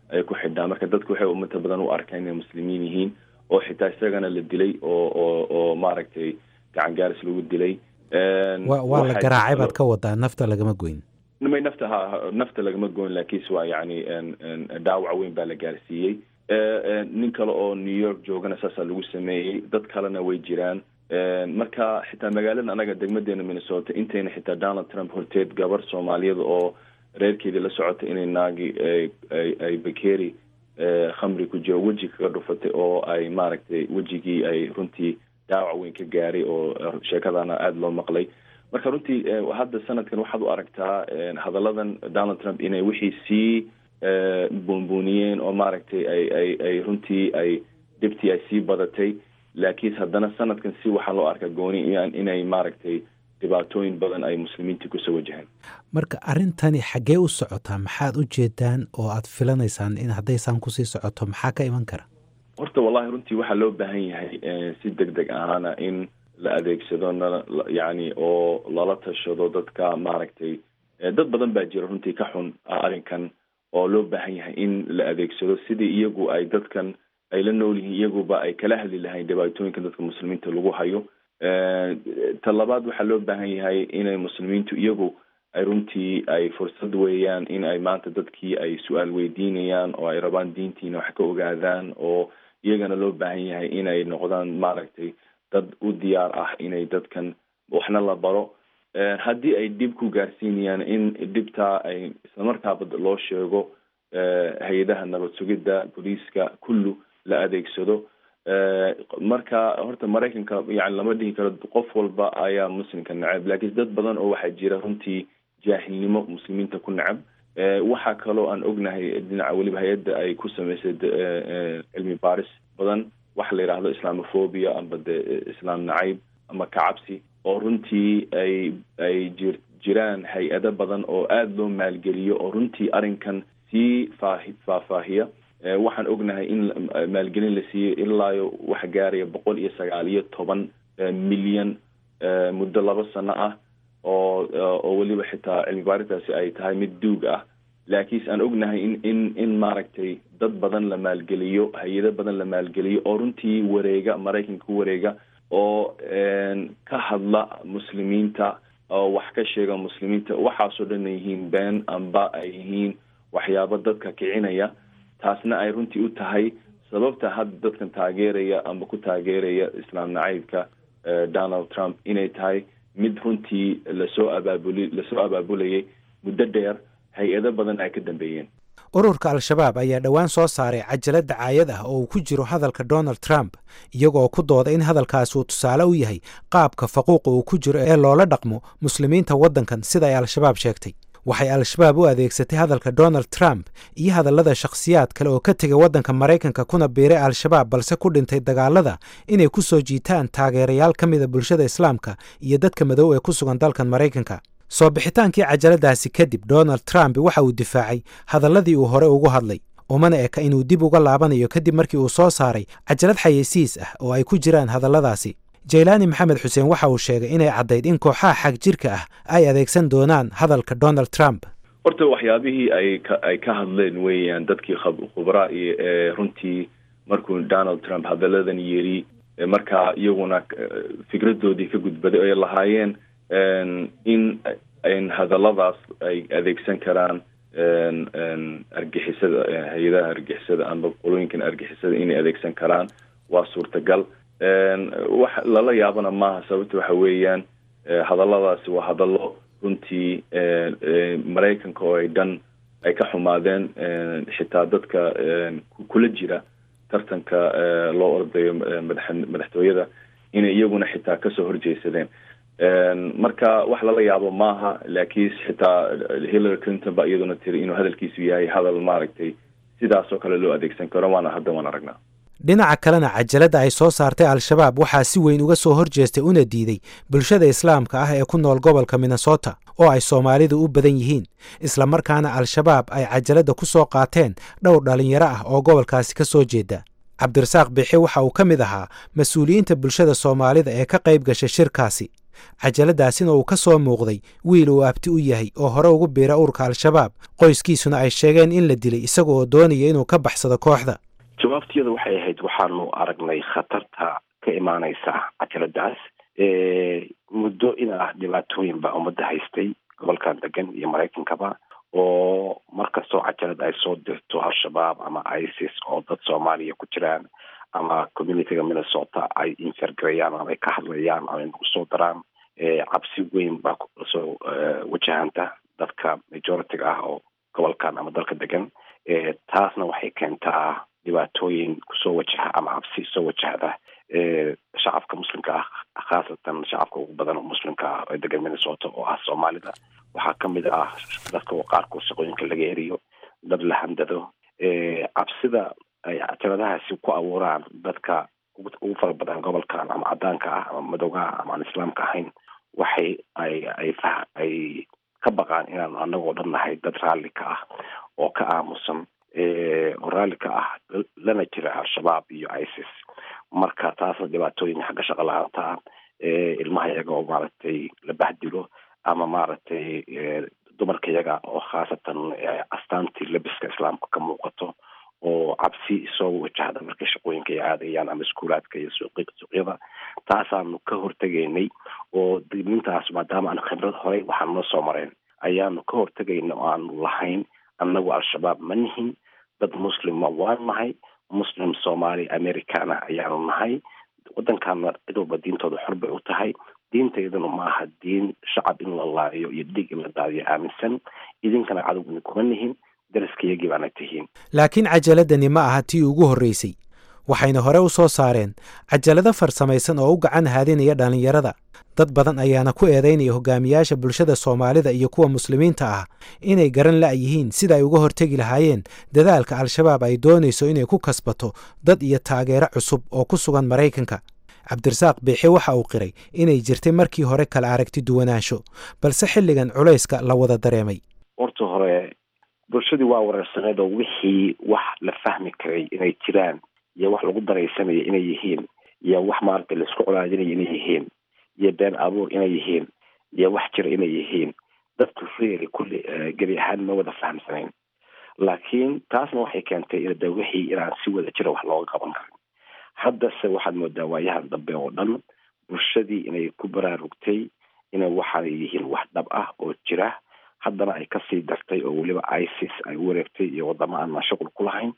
ay ku xidhaan marka dadku waxay umata badan u arkaan inay muslimiin yihiin oo xitaa isagana la dilay oo oo oo maaragtay gacan gaaris lagu dilay waa la garaacay baad ka wadaa nafta lagama goyn may nafta ha nafta lagama goyn laakiinse waa yacni dhaawac weyn baa la gaarsiiyey nin kale oo new york joogana saasaa lagu sameeyey dad kalena way jiraan marka xitaa magaalada anaga degmadeena minnesota intayna xitaa donald trump horteed gabar soomaaliyada oo reerkeedii la socota inay naagi ay bakeri khamri ku jiro weji kaga dhufatay oo ay maaragtay wejigii ay runtii dhaawac weyn ka gaaray oo sheekadana aada loo maqlay marka runtii hadda sanadkan waxaad u aragtaa hadalladan donald trump inay wixii sii buunbuuniyeen oo maaragtay ay ay ay runtii ay dhibtii ay sii badatay laakiin haddana sanadkan si waxaa loo arkaa gooni inay maaragtay dhibaatooyin badan ay muslimiintii kusoo wajahaan marka arrintani xaggee u socotaa maxaad u jeedaan oo aad filanaysaan in haddaysaan kusii socoto maxaa ka iman kara horta wallahi runtii waxaa loo baahan yahay si deg deg ahaana in la adeegsado na yacni oo lala tashado dadka maaragtay dad badan baa jira runtii ka xun arrinkan oo loo baahan yahay in la adeegsado sidii iyagu ay dadkan ay la nool yihiin iyaguba ay kala hadli lahayn dhibaatooyinka dadka muslimiinta lagu hayo ta labaad waxaa loo baahan yahay inay muslimiintu iyagu ay runtii ay fursad weeyaan in ay maanta dadkii ay su-aal weydiinayaan oo ay rabaan diintiina wax ka ogaadaan oo iyagana loo baahan yahay inay noqdaan maaragtay dad u diyaar ah inay dadkan waxna la baro haddii ay dhib ku gaarsiinayaan in dhibtaa ay islamarkaaba loo sheego hay-adaha nabad sugidda booliiska kullu la adeegsado marka horta maraykanka yani lama dhihi karo qof walba ayaa muslimka necab laakiin dad badan oo waxaa jira runtii jaahilnimo muslimiinta ku necab waxaa kaloo aan ognahay dhinaca weliba hay-adda ay ku samaysay cilmi baaris badan waxa la yidhaahdo islamophobia amba de islaam nacayb ama kacabsi oo runtii ay ay jir jiraan hay-ado badan oo aada loo maalgeliyo oo runtii arrinkan sii faahi faahfaahiya waxaan ognahay in maalgelin la siiyey ilaayo waxa gaaraya boqol iyo sagaal iyo toban milyan muddo laba sano ah oo oo weliba xitaa cilmi baaritaasi ay tahay mid duug ah laakiinse aan ognahay in in in maaragtay dad badan la maalgeliyo hay-ado badan la maalgeliyo oo runtii wareega maraykanka ku wareega oo ka hadla muslimiinta oo wax ka sheega muslimiinta waxaasoo dhan ay yihiin been amba ay yihiin waxyaabo dadka kicinaya taasna ay runtii u tahay sababta hadda dadkan taageeraya amba ku taageeraya islaam nacaybka donald trump inay tahay mid runtii lasoo abaabuli lasoo abaabulayay muddo dheer hay-ado badan ay ka dambeeyeen ururka al-shabaab ayaa dhowaan soo saaray cajalad dacaayad ah oo uu ku jiro hadalka donald trump iyagoo ku dooda in hadalkaasi uu tusaale u yahay qaabka faquuqa uu ku jiro ee loola dhaqmo muslimiinta waddankan sida ay al-shabaab sheegtay waxay al-shabaab u adeegsatay hadalka donald trump iyo hadallada shakhsiyaad kale oo ka tegay waddanka maraykanka kuna biiray al-shabaab balse ku dhintay dagaalada inay ku soo jiitaan taageerayaal ka mida bulshada islaamka iyo dadka madow ee ku sugan dalkan maraykanka soo bixitaankii cajaladaasi kadib donald trump waxa uu difaacay hadalladii uu hore ugu hadlay umana eka inuu dib uga laabanayo kadib markii uu soo saaray cajalad xayeysiis ah oo ay ku jiraan hadalladaasi jaylaani maxamed xuseen waxa uu sheegay inay caddayd in kooxaha xag jirka ah ay adeegsan doonaan hadalka donald trump horta waxyaabihii ay ka ay ka hadleen weeyaan dadkii khubraa iyo ee runtii markuu donald trump hadalladan yiri markaa iyaguna fikradoodii ka gudbaday ay lahaayeen in in hadalladaas ay adeegsan karaan argixisada hay-adaha argixisada amba qolooyinkan argixisada inay adeegsan karaan waa suurtagal wax lala yaabana maaha sababta waxa weeyaan hadalladaasi waa hadallo runtii maraykanka oo ay dhan ay ka xumaadeen xitaa dadka kula jira tartanka loo ordayo madax madaxtooyada inay iyaguna xitaa kasoo horjeesadeen marka wax lala yaabo maaha laakiin xitaa hillary clinton ba iyaduna tiri inuu hadalkiisu yahay hadal maaragtay sidaasoo kale loo adeegsan karo waana hadda waan aragnaa dhinaca kalena cajaladda ay soo saartay al-shabaab waxaa si weyn uga soo horjeestay una diiday bulshada islaamka ah ee ku nool gobolka minnesota oo ay soomaalidu u badan yihiin islamarkaana al-shabaab ay cajaladda ku soo qaateen dhowr dhallinyaro ah oo gobolkaasi ka soo jeeda cabdirasaaq bixi waxa uu ka mid ahaa mas-uuliyiinta bulshada soomaalida ee ka qayb gashay shirkaasi cajaladaasina uu ka soo muuqday wiil uu abti u yahay oo hore ugu biira urka al-shabaab qoyskiisuna ay sheegeen in la dilay isaga oo doonaya inuu ka baxsado kooxda jawaabtiyada waxay ahayd waxaanu aragnay khatarta ka imaanaysa cajaladaas muddo in ah dhibaatooyin baa ummadda haystay gobolkan degan iyo maraykankaba oo markastoo cajalad ay soo dirto al-shabaab ama isis oo dad soomaaliya ku jiraan ama communityga minnesota ay infergarayaan ama ay ka hadlayaan ama ay nagu soo daraan cabsi weyn baa soo wajahanta dadka majority-ga ah oo gobolkan ama dalka degan taasna waxay keentaa dhibaatooyin kusoo wajaha ama cabsi soo wajahda shacabka muslimka ah khaasatan shacabka ugu badan oo muslimka ah ee degan minnesota oo ah soomaalida waxaa kamid ah dadka oo qaarkood shaqooyinka laga eriyo dad la handado cabsida ay cajaladahaasi ku abuuraan dadka ugu fara badan gobolkan ama cadaanka ah ama madowga ah ama aan islaamka ahayn waxay ay ay ay ka baqaan inaanu anagoo dhan nahay dad raalli ka ah oo ka aamusan oo raalli ka ah lana jira al-shabaab iyo isis marka taasna dhibaatooyin xagga shaqo la-aanta ah ilmaha iyaga oo maaragtay la bahdilo ama maaragtay dumarka iyaga oo khaasatan astaantii labiska islaamka ka muuqato oo cabsi soo wajahda markay shaqooyinka ay aadayaan ama iskuulaadka iyo suuqyada taasaanu ka hortegaynay oo dignintaas maadaama aan khibrad horey waxaan noo soo mareen ayaanu ka hortegayna oo aanu lahayn annagu al-shabaab ma nihin dad muslima waan nahay muslim soomaali americana ayaanu nahay waddankaana cid walba diintooda xor bay u tahay diintayduna ma aha diin shacab in la laayo iyo dhiig in la daadiyo aaminsan idinkana cadow idinkuma nihin daraskayagii baana tihiin laakiin cajaladani ma aha tii ugu horreysay waxayna hore u soo saareen cajalado farsamaysan oo u gacan haadinaya dhallinyarada dad badan ayaana ku eedaynaya hogaamiyaasha bulshada soomaalida iyo kuwa muslimiinta ah inay garan la'yihiin sida ay uga hortegi lahaayeen dadaalka al-shabaab ay doonayso inay ku kasbato dad iyo taageero cusub oo ku sugan maraykanka cabdirasaaq biixi waxa uu qiray inay jirtay markii hore kala aragti duwanaansho balse xilligan culayska la wada dareemay horta hore bulshadii waa wareersaneed oo wixii wax la fahmi karay inay jiraan iyo wax lagu daraysanaya inay yihiin iyo wax maaragta laisku colaadinaya inay yihiin iyo been abuur inay yihiin iyo wax jira inay yihiin dadku reeri kulli gebi ahaan ma wada fahamsanayn laakiin taasna waxay keentay de wixii inaan si wada jira wax looga qaban karin haddase waxaad moodaa waayahan dambe oo dhan bulshadii inay ku baraarugtay inay waxaanay yihiin wax dhab ah oo jira haddana ay kasii dartay oo weliba isis ay u wareegtay iyo wadamo aan shuqul ku lahayn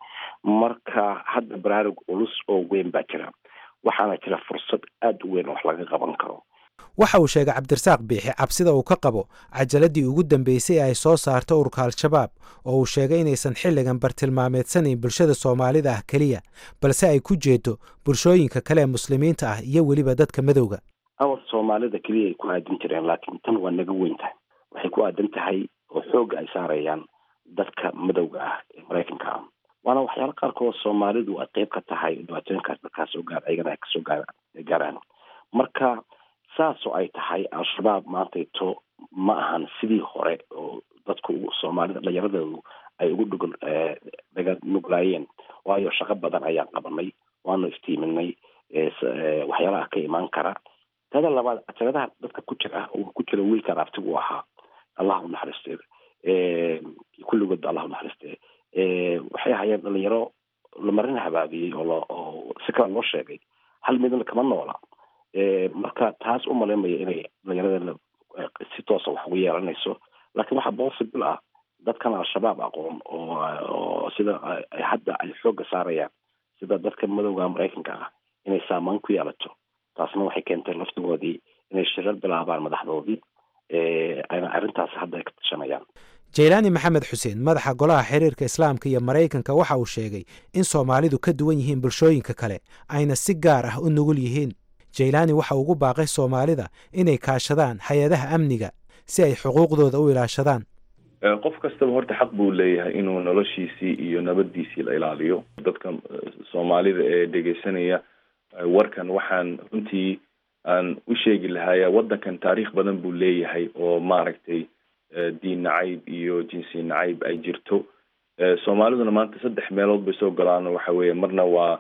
marka hadda baraarug culus oo weyn baa jira waxaana jira fursad aada u weyn oo wax laga qaban karo waxa uu sheegay cabdirasaaq biixi cabsida uu ka qabo cajaladii ugu dambeysay ee ay soo saarto ururka al-shabaab oo uu sheegay inaysan xilligan bartilmaameedsanayn bulshada soomaalida ah keliya balse ay ku jeedo bulshooyinka kale ee muslimiinta ah iyo weliba dadka madowga awal soomaalida keliya ay ku aadin jireen laakiin tan waa naga weyn tahay waxay ku aadan tahay oo xoogga ay saarayaan dadka madowga ah ee maraykanka ah waana waxyaala qaarkood soomaalidu ay qeyb ka tahay dhibaatooyinkaas dadkaas soo gaar ayagana ay kasoo gaar gaaraan marka saasoo ay tahay al-shabaab maantayto ma ahan sidii hore oo dadku soomaalida dhallinyaradoodu ay ugu dhugul daga nuglaayeen waayo shaqo badan ayaan qabanay waanu iftiiminay waxyaalaha ka imaan kara tada labaad cajaladaha dadka ku jira oo ku jira wiilka raabtigu ahaa allah unaxariiste kulligood allah unaxariiste waxay ahaayeen dhalinyaro lamarin habaabiyey oo lo oo si kale loo sheegay hal midna kama noola marka taas u malaymaya inay dhalinyarada si toosa wax ugu yeelanayso laakiin waxaa possible ah dadkan al-shabaab aqoon oo oo sida ay hadda ay xoogga saarayaan sida dadka madowga maraykanka ah inay saameyn ku yeelato taasna waxay keentay laftigoodii inay shirar bilaabaan madaxdoodii ayna arrintaas hadda ay ka tashanayaan jaylaani maxamed xuseen madaxa golaha xiriirka islaamka iyo maraykanka waxa uu sheegay in soomaalidu ka duwan yihiin bulshooyinka kale ayna si gaar ah u nugul yihiin jaylaani waxa ugu baaqay soomaalida inay kaashadaan hay-adaha amniga si ay xuquuqdooda u ilaashadaan qof kastaba horta xaq buu leeyahay inuu noloshiisii iyo nabadiisii la ilaaliyo dadka soomaalida ee dhegeysanaya warkan waxaan runtii aan u sheegi lahaaya waddankan taariikh badan buu leeyahay oo maaragtay diin nacayb iyo jinsi nacayb ay jirto soomaaliduna maanta saddex meelood bay soo galaan waxa weeye marna waa waxa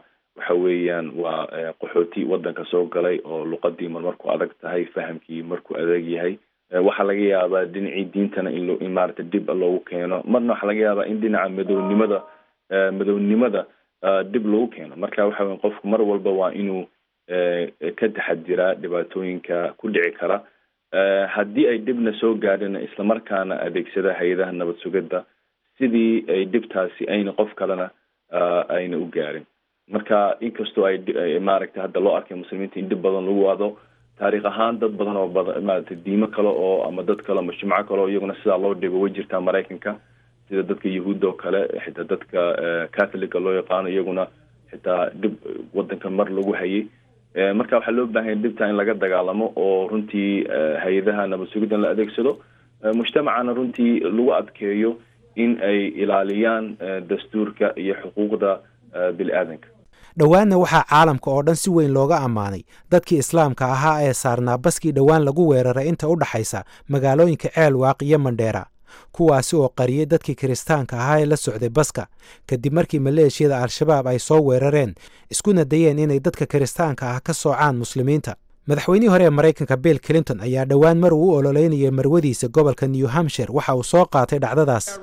waxa weeyaan waa qaxooti wadanka soo galay oo luqadii mar marku adag tahay fahamkii markuu adag yahay waxaa laga yaabaa dhinacii diintana in in maarata dib loogu keeno marna waxaa laga yaabaa in dhinaca madownimada madownimada dib loogu keeno marka waxa weya qofku mar walba waa inuu ka taxadiraa dhibaatooyinka ku dhici kara haddii ay dhibna soo gaadhina islamarkaana adeegsada hay-adaha nabad sugidda sidii ay dhibtaasi ayna qof kalena ayna u gaarin marka inkastoo ay maaragtay hadda loo arkay muslimiinta in dhib badan lagu wado taariikh ahaan dad badan oo badan maaragtay diimo kale oo ama dad kale ama jimco kale oo iyaguna sidaa loo dhigo way jirtaa maraykanka sida dadka yahuudda oo kale xitaa dadka catholica loo yaqaano iyaguna xitaa dhib wadanka mar lagu hayay marka waxaa loo baahanya dhibta in laga dagaalamo oo runtii hay-adaha nabad sugidda in la adeegsado mujtamacana runtii lagu adkeeyo in ay ilaaliyaan dastuurka iyo xuquuqda bini aadanka dhowaanna waxaa caalamka oo dhan si weyn looga ammaanay dadkii islaamka ahaa ee saarnaa baskii dhowaan lagu weeraray inta u dhaxaysa magaalooyinka ceelwaaq iyo mandheera kuwaasi oo qariyey dadkii kiristaanka ahaa ee la socday baska kadib markii maleeshiyada al-shabaab ay soo weerareen iskuna dayeen inay dadka kiristaanka ah ka soocaan muslimiinta madaxweynihii hore ee maraykanka bill clinton ayaa dhowaan mar uu u ololeynayay marwadiisa gobolka new hampshire waxa uu soo qaatay dhacdadaas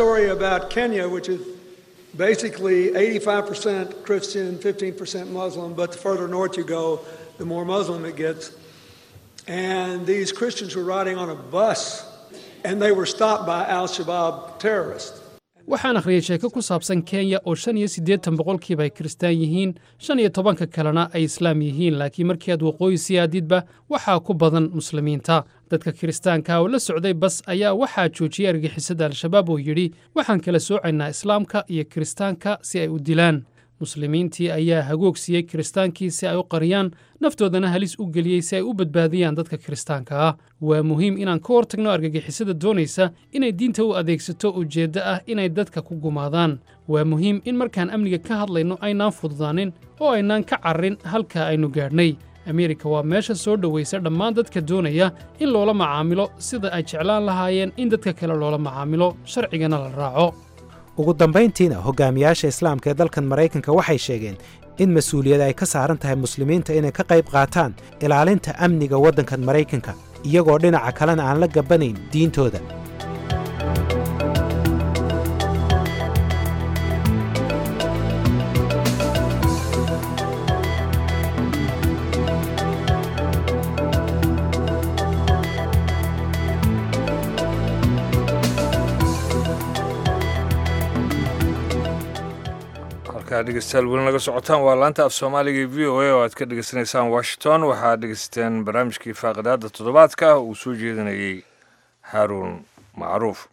basically 85% Christian, 15% Muslim, but the further north you go, the more Muslim it gets. And these Christians were riding on a bus and they were stopped by Al Shabaab terrorists. waxaan akhriyey sheeko ku saabsan kenya oo shan iyo siddeetan boqolkiiba ay kiristaan yihiin shan iyo tobanka kalena ay islaam yihiin laakiin markii aad waqooyi sii aadidba waxaa ku badan muslimiinta dadka kiristaanka oo la socday bas ayaa waxaa joojiyey argixisada al-shabaab oo yidhi waxaan kala soocaynaa islaamka iyo kiristaanka si ay u dilaan muslimiintii ayaa hagoog siiyey kiristaankii si ay u qariyaan naftoodana halis u geliyey si ay u badbaadiyaan dadka kiristaanka ah waa muhiim inaan ka hortagno argagixisada doonaysa inay diinta u adeegsato ujeeddo ah inay dadka ku gumaadaan waa muhiim in markaan amniga ka hadlayno aynaan fududaanin oo aynaan ka carrin halka aynu gaadhnay ameerika waa meesha soo dhowaysa dhammaan dadka doonaya in loola macaamilo sida ay jeclaan lahaayeen in dadka kale loola macaamilo sharcigana la raaco ugu dambayntiina hogaamiyaasha islaamka ee dalkan maraykanka waxay sheegeen in mas-uuliyad ay ka saaran tahay muslimiinta inay ka qayb qaataan ilaalinta amniga waddankan maraykanka iyagoo dhinaca kalena aan la gabbanayn diintooda dhegeystayaal weli naga socotaan waa laanta af soomaaliga e v o a oo aad ka dhegeysanaysaan washington waxaad dhegeysateen barnaamijkii faaqidaada toddobaadka uu soo jeedinayey haaruun macruuf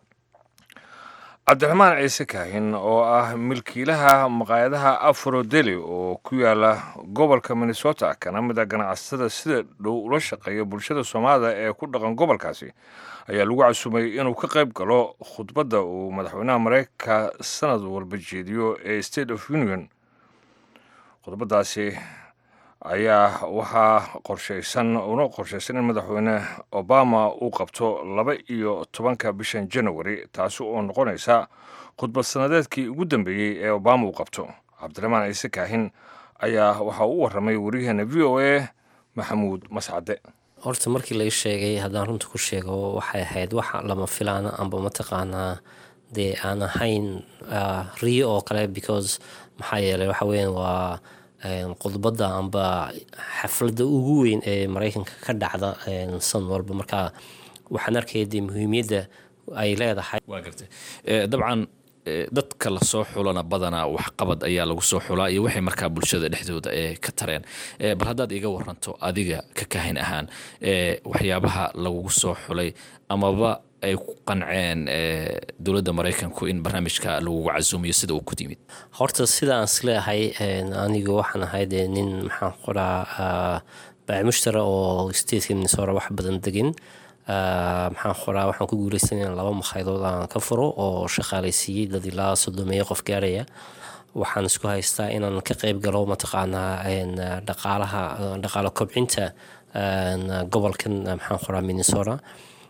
cabdiraxmaan ciise kaahin oo ah milkiilaha maqaayadaha afrodeli oo ku yaala gobolka minnesota kana mid a ganacsatada sida dhow ula shaqeeya bulshada soomaalida ee ku dhaqan gobolkaasi ayaa lagu casumay inuu ka qayb galo khudbadda uu madaxweynaha mareykanka sanad walba jeediyo ee state of union khudbaddaasi ayaa waxaa qorshaysan una qorshaysan in madaxweyne obama uu qabto laba iyo tobanka bishan janawari taasi oo noqonaysa khudbad sanadeedkii ugu dambeeyey ee obama uu qabto cabdiraxmaan ciise kaahin ayaa waxaa u warramay waryaheena v o a maxamuud mascade horta markii lai sheegay haddaan runta ku sheego waxay ahayd wax lama filaana amba mataqaanaa dee aan ahayn riyo oo kale because maxaa yeeley waxa weyan waa khudbadda amba xafladda ugu weyn ee maraykanka ka dhacda san walba marka waxaan arkaya dee muhiimiyadda ay leedahay waa gartay dabcan dadka lasoo xulana badanaa waxqabad ayaa lagu soo xulaa iyo waxay markaa bulshada dhexdooda ee ka tareen bal haddaad iga waranto adiga ka kahin ahaan waxyaabaha lagugu soo xulay amaba ay ku qanceen dowladda maraykanku in barnaamijka lagugu casuumiyo sida uu ku yimid horta sida aan isleeyahay anigu waxaan ahay dee nin maxaan qoraa baacimushtara oo stateka minnesota wax badan degin maxaan qoraa waxaan ku guuleysan in laba makhayadood aan ka furo oo shaqaalaysiiyey dad ilaa soddomeeyo qof gaaraya waxaan isku haystaa inaan ka qeyb galo mataqaanaa dhaqaalaha dhaqaalo kobcinta gobolkan maxaan qoraa minnesota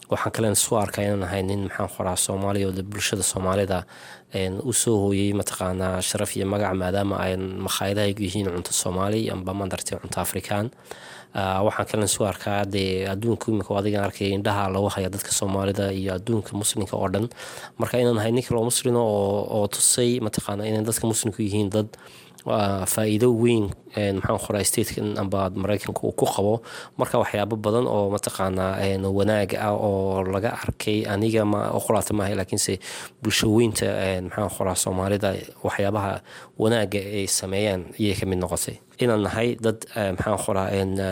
waxaan kalen isu arkaa inaan ahay nin maxaan qoraa soomaaliya oo bulshada soomaalida usoo hooyey mataqaanaa sharaf iyo magac maadaama ay makhaayadaha yihiin cunto soomaali amba mandartay cunto afrikaan waxaan kalen isu arkaa dee adduunka imika adigan arkay indhaha lagu haya dadka soomaalida iyo adduunka muslimka oo dhan marka inaan ahay nin kaloo muslima oo tusay mataqaana inay dadka muslimku yihiin dad faa-iido weyn maxaan qoraa statekan amba maraykanka uu ku qabo marka waxyaabo badan oo mataqaanaa wanaag ah oo laga arkay aniga qolaata maaha laakiinse bulsho weynta maxaan qoraa soomaalida waxyaabaha wanaaga ay sameeyaan ayay ka mid noqotay inaan nahay dad maxaan qoraa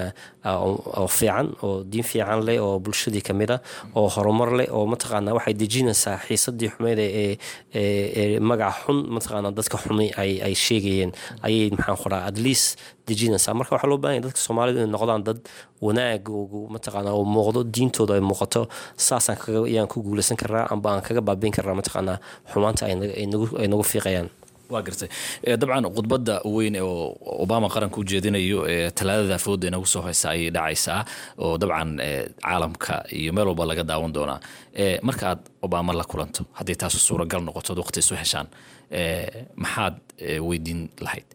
oo fiican oo diin fiican leh oo bulshadii ka mid a oo horumar leh oo mataqaanaa waxay dejinaysaa xiisadii xumeyd ee magaca xun mataqaanaa dadka xumi ay sheegayeen ayay maxaan qoraa at least dejinaysaa marka waxaa loo bahan yahay dadka soomaalida inay noqdaan dad wanaag mataqaana oo muuqdo diintooda ay muuqato saasaan kaga ayaan ku guulaysan karaa amba aan kaga baabiin karaa mataqaanaa xumaanta ay nagu fiiqayaan waa gartay dabcan khudbadda weyn oo obama qaranka u jeedinayo talaadada fooda inagu soo haysa ayay dhacaysaa oo dabcan caalamka iyo meel walba laga daawan doonaa marka aad obama la kulanto haddii taasu suuragal noqoto ad waqti isu heshaan maxaad weydiin lahayd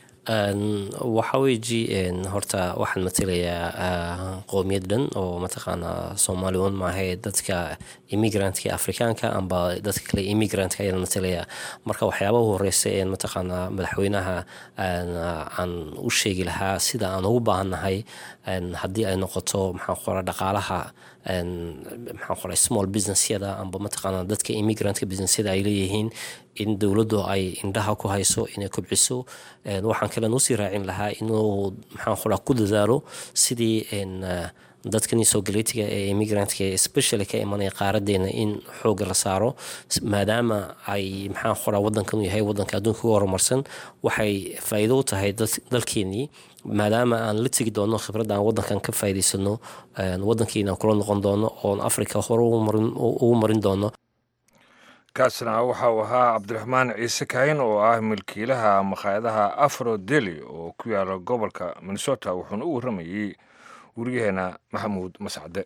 waxaa weeji horta waxaan matelayaa qoomiyad dhan oo mataqaanaa soomaali un maahae dadka immigrantka afrikaanka amba dadka kale immigrantka ayaan matelayaa marka waxyaabaha horeysa ee mataqaanaa madaxweynaha aan u sheegi lahaa sida aan ugu baahannahay haddii ay noqoto maxaan qora dhaqaalaha maxaan qora small businessyada amba mataqaanaa dadka immigrantka businessyada ay leeyihiin in dowladdu ay indhaha ku hayso inay kobciso waxaan kalen usii raacin lahaa inuu maxaan qoraa ku dadaalo sidii dadkani soo galetiga ee immigrantka especially ka imanaya qaaradeena in xooga la saaro maadaama ay maxaan qoraa wadankan yahay wadanka adduunka uga horumarsan waxay faa'iido u tahay dalkeenii maadaama aan la tegi doono khibradda aan wadankan ka faa'iidaysano wadankiina kula noqon doono oon africa hore ugu marin doono kaasna waxa uu ahaa cabdiraxmaan ciise kaahin oo ah milkiilaha makhaayadaha afro deli oo ku yaala gobolka minnesota wuxuuna u warramayey weriyaheena maxamuud mascade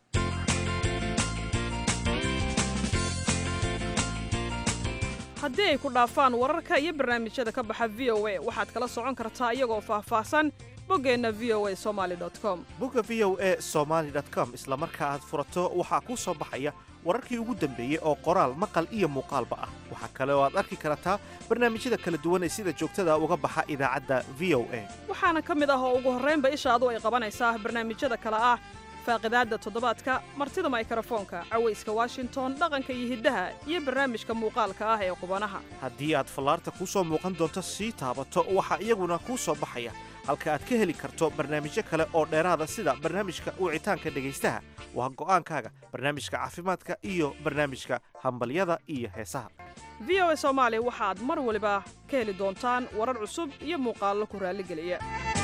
haddii ay ku dhaafaan wararka iyo barnaamijyada ka baxa v o a waxaad kala socon kartaa iyagoo faahfaahsan boggeenna v o a somali com bogga v o a somaali com isla marka aad furato waxaa kuu soo baxaya wararkii ugu dambeeyey oo qoraal maqal iyo muuqaalba ah waxaa kale oo aad arki kartaa barnaamijyada kala duwan ee sida joogtada uga baxa idaacadda v o a waxaana ka mid ah oo ugu horraynba ishaadu ay qabanaysaa barnaamijyada kale ah faaqidaadda toddobaadka martida maykrofoonka cawayska washington dhaqanka iyo hiddaha iyo barnaamijka muuqaalka ah ee qubanaha haddii aad fallaarta kuu soo muuqan doonto sii taabato waxaa iyaguna kuu soo baxaya halka aad ka heli karto barnaamijyo kale oo dheeraada sida barnaamijka wicitaanka dhegaystaha waa go'aankaaga barnaamijka caafimaadka iyo barnaamijka hambalyada iyo heesaha v o a soomaali waxaad mar waliba ka heli doontaan warar cusub iyo muuqaallo ku raalligeliya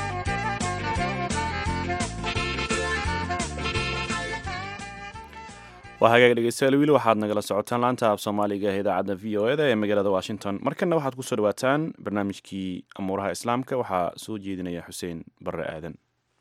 waa hagaag dhegeystayaal wiili waxaad nagala socotaan laanta af soomaaliga ee idaacadda v o eda ee magaalada washington markana waxaad kusoo dhawaataan barnaamijkii amuuraha islaamka waxaa soo jeedinaya xuseen barre aadan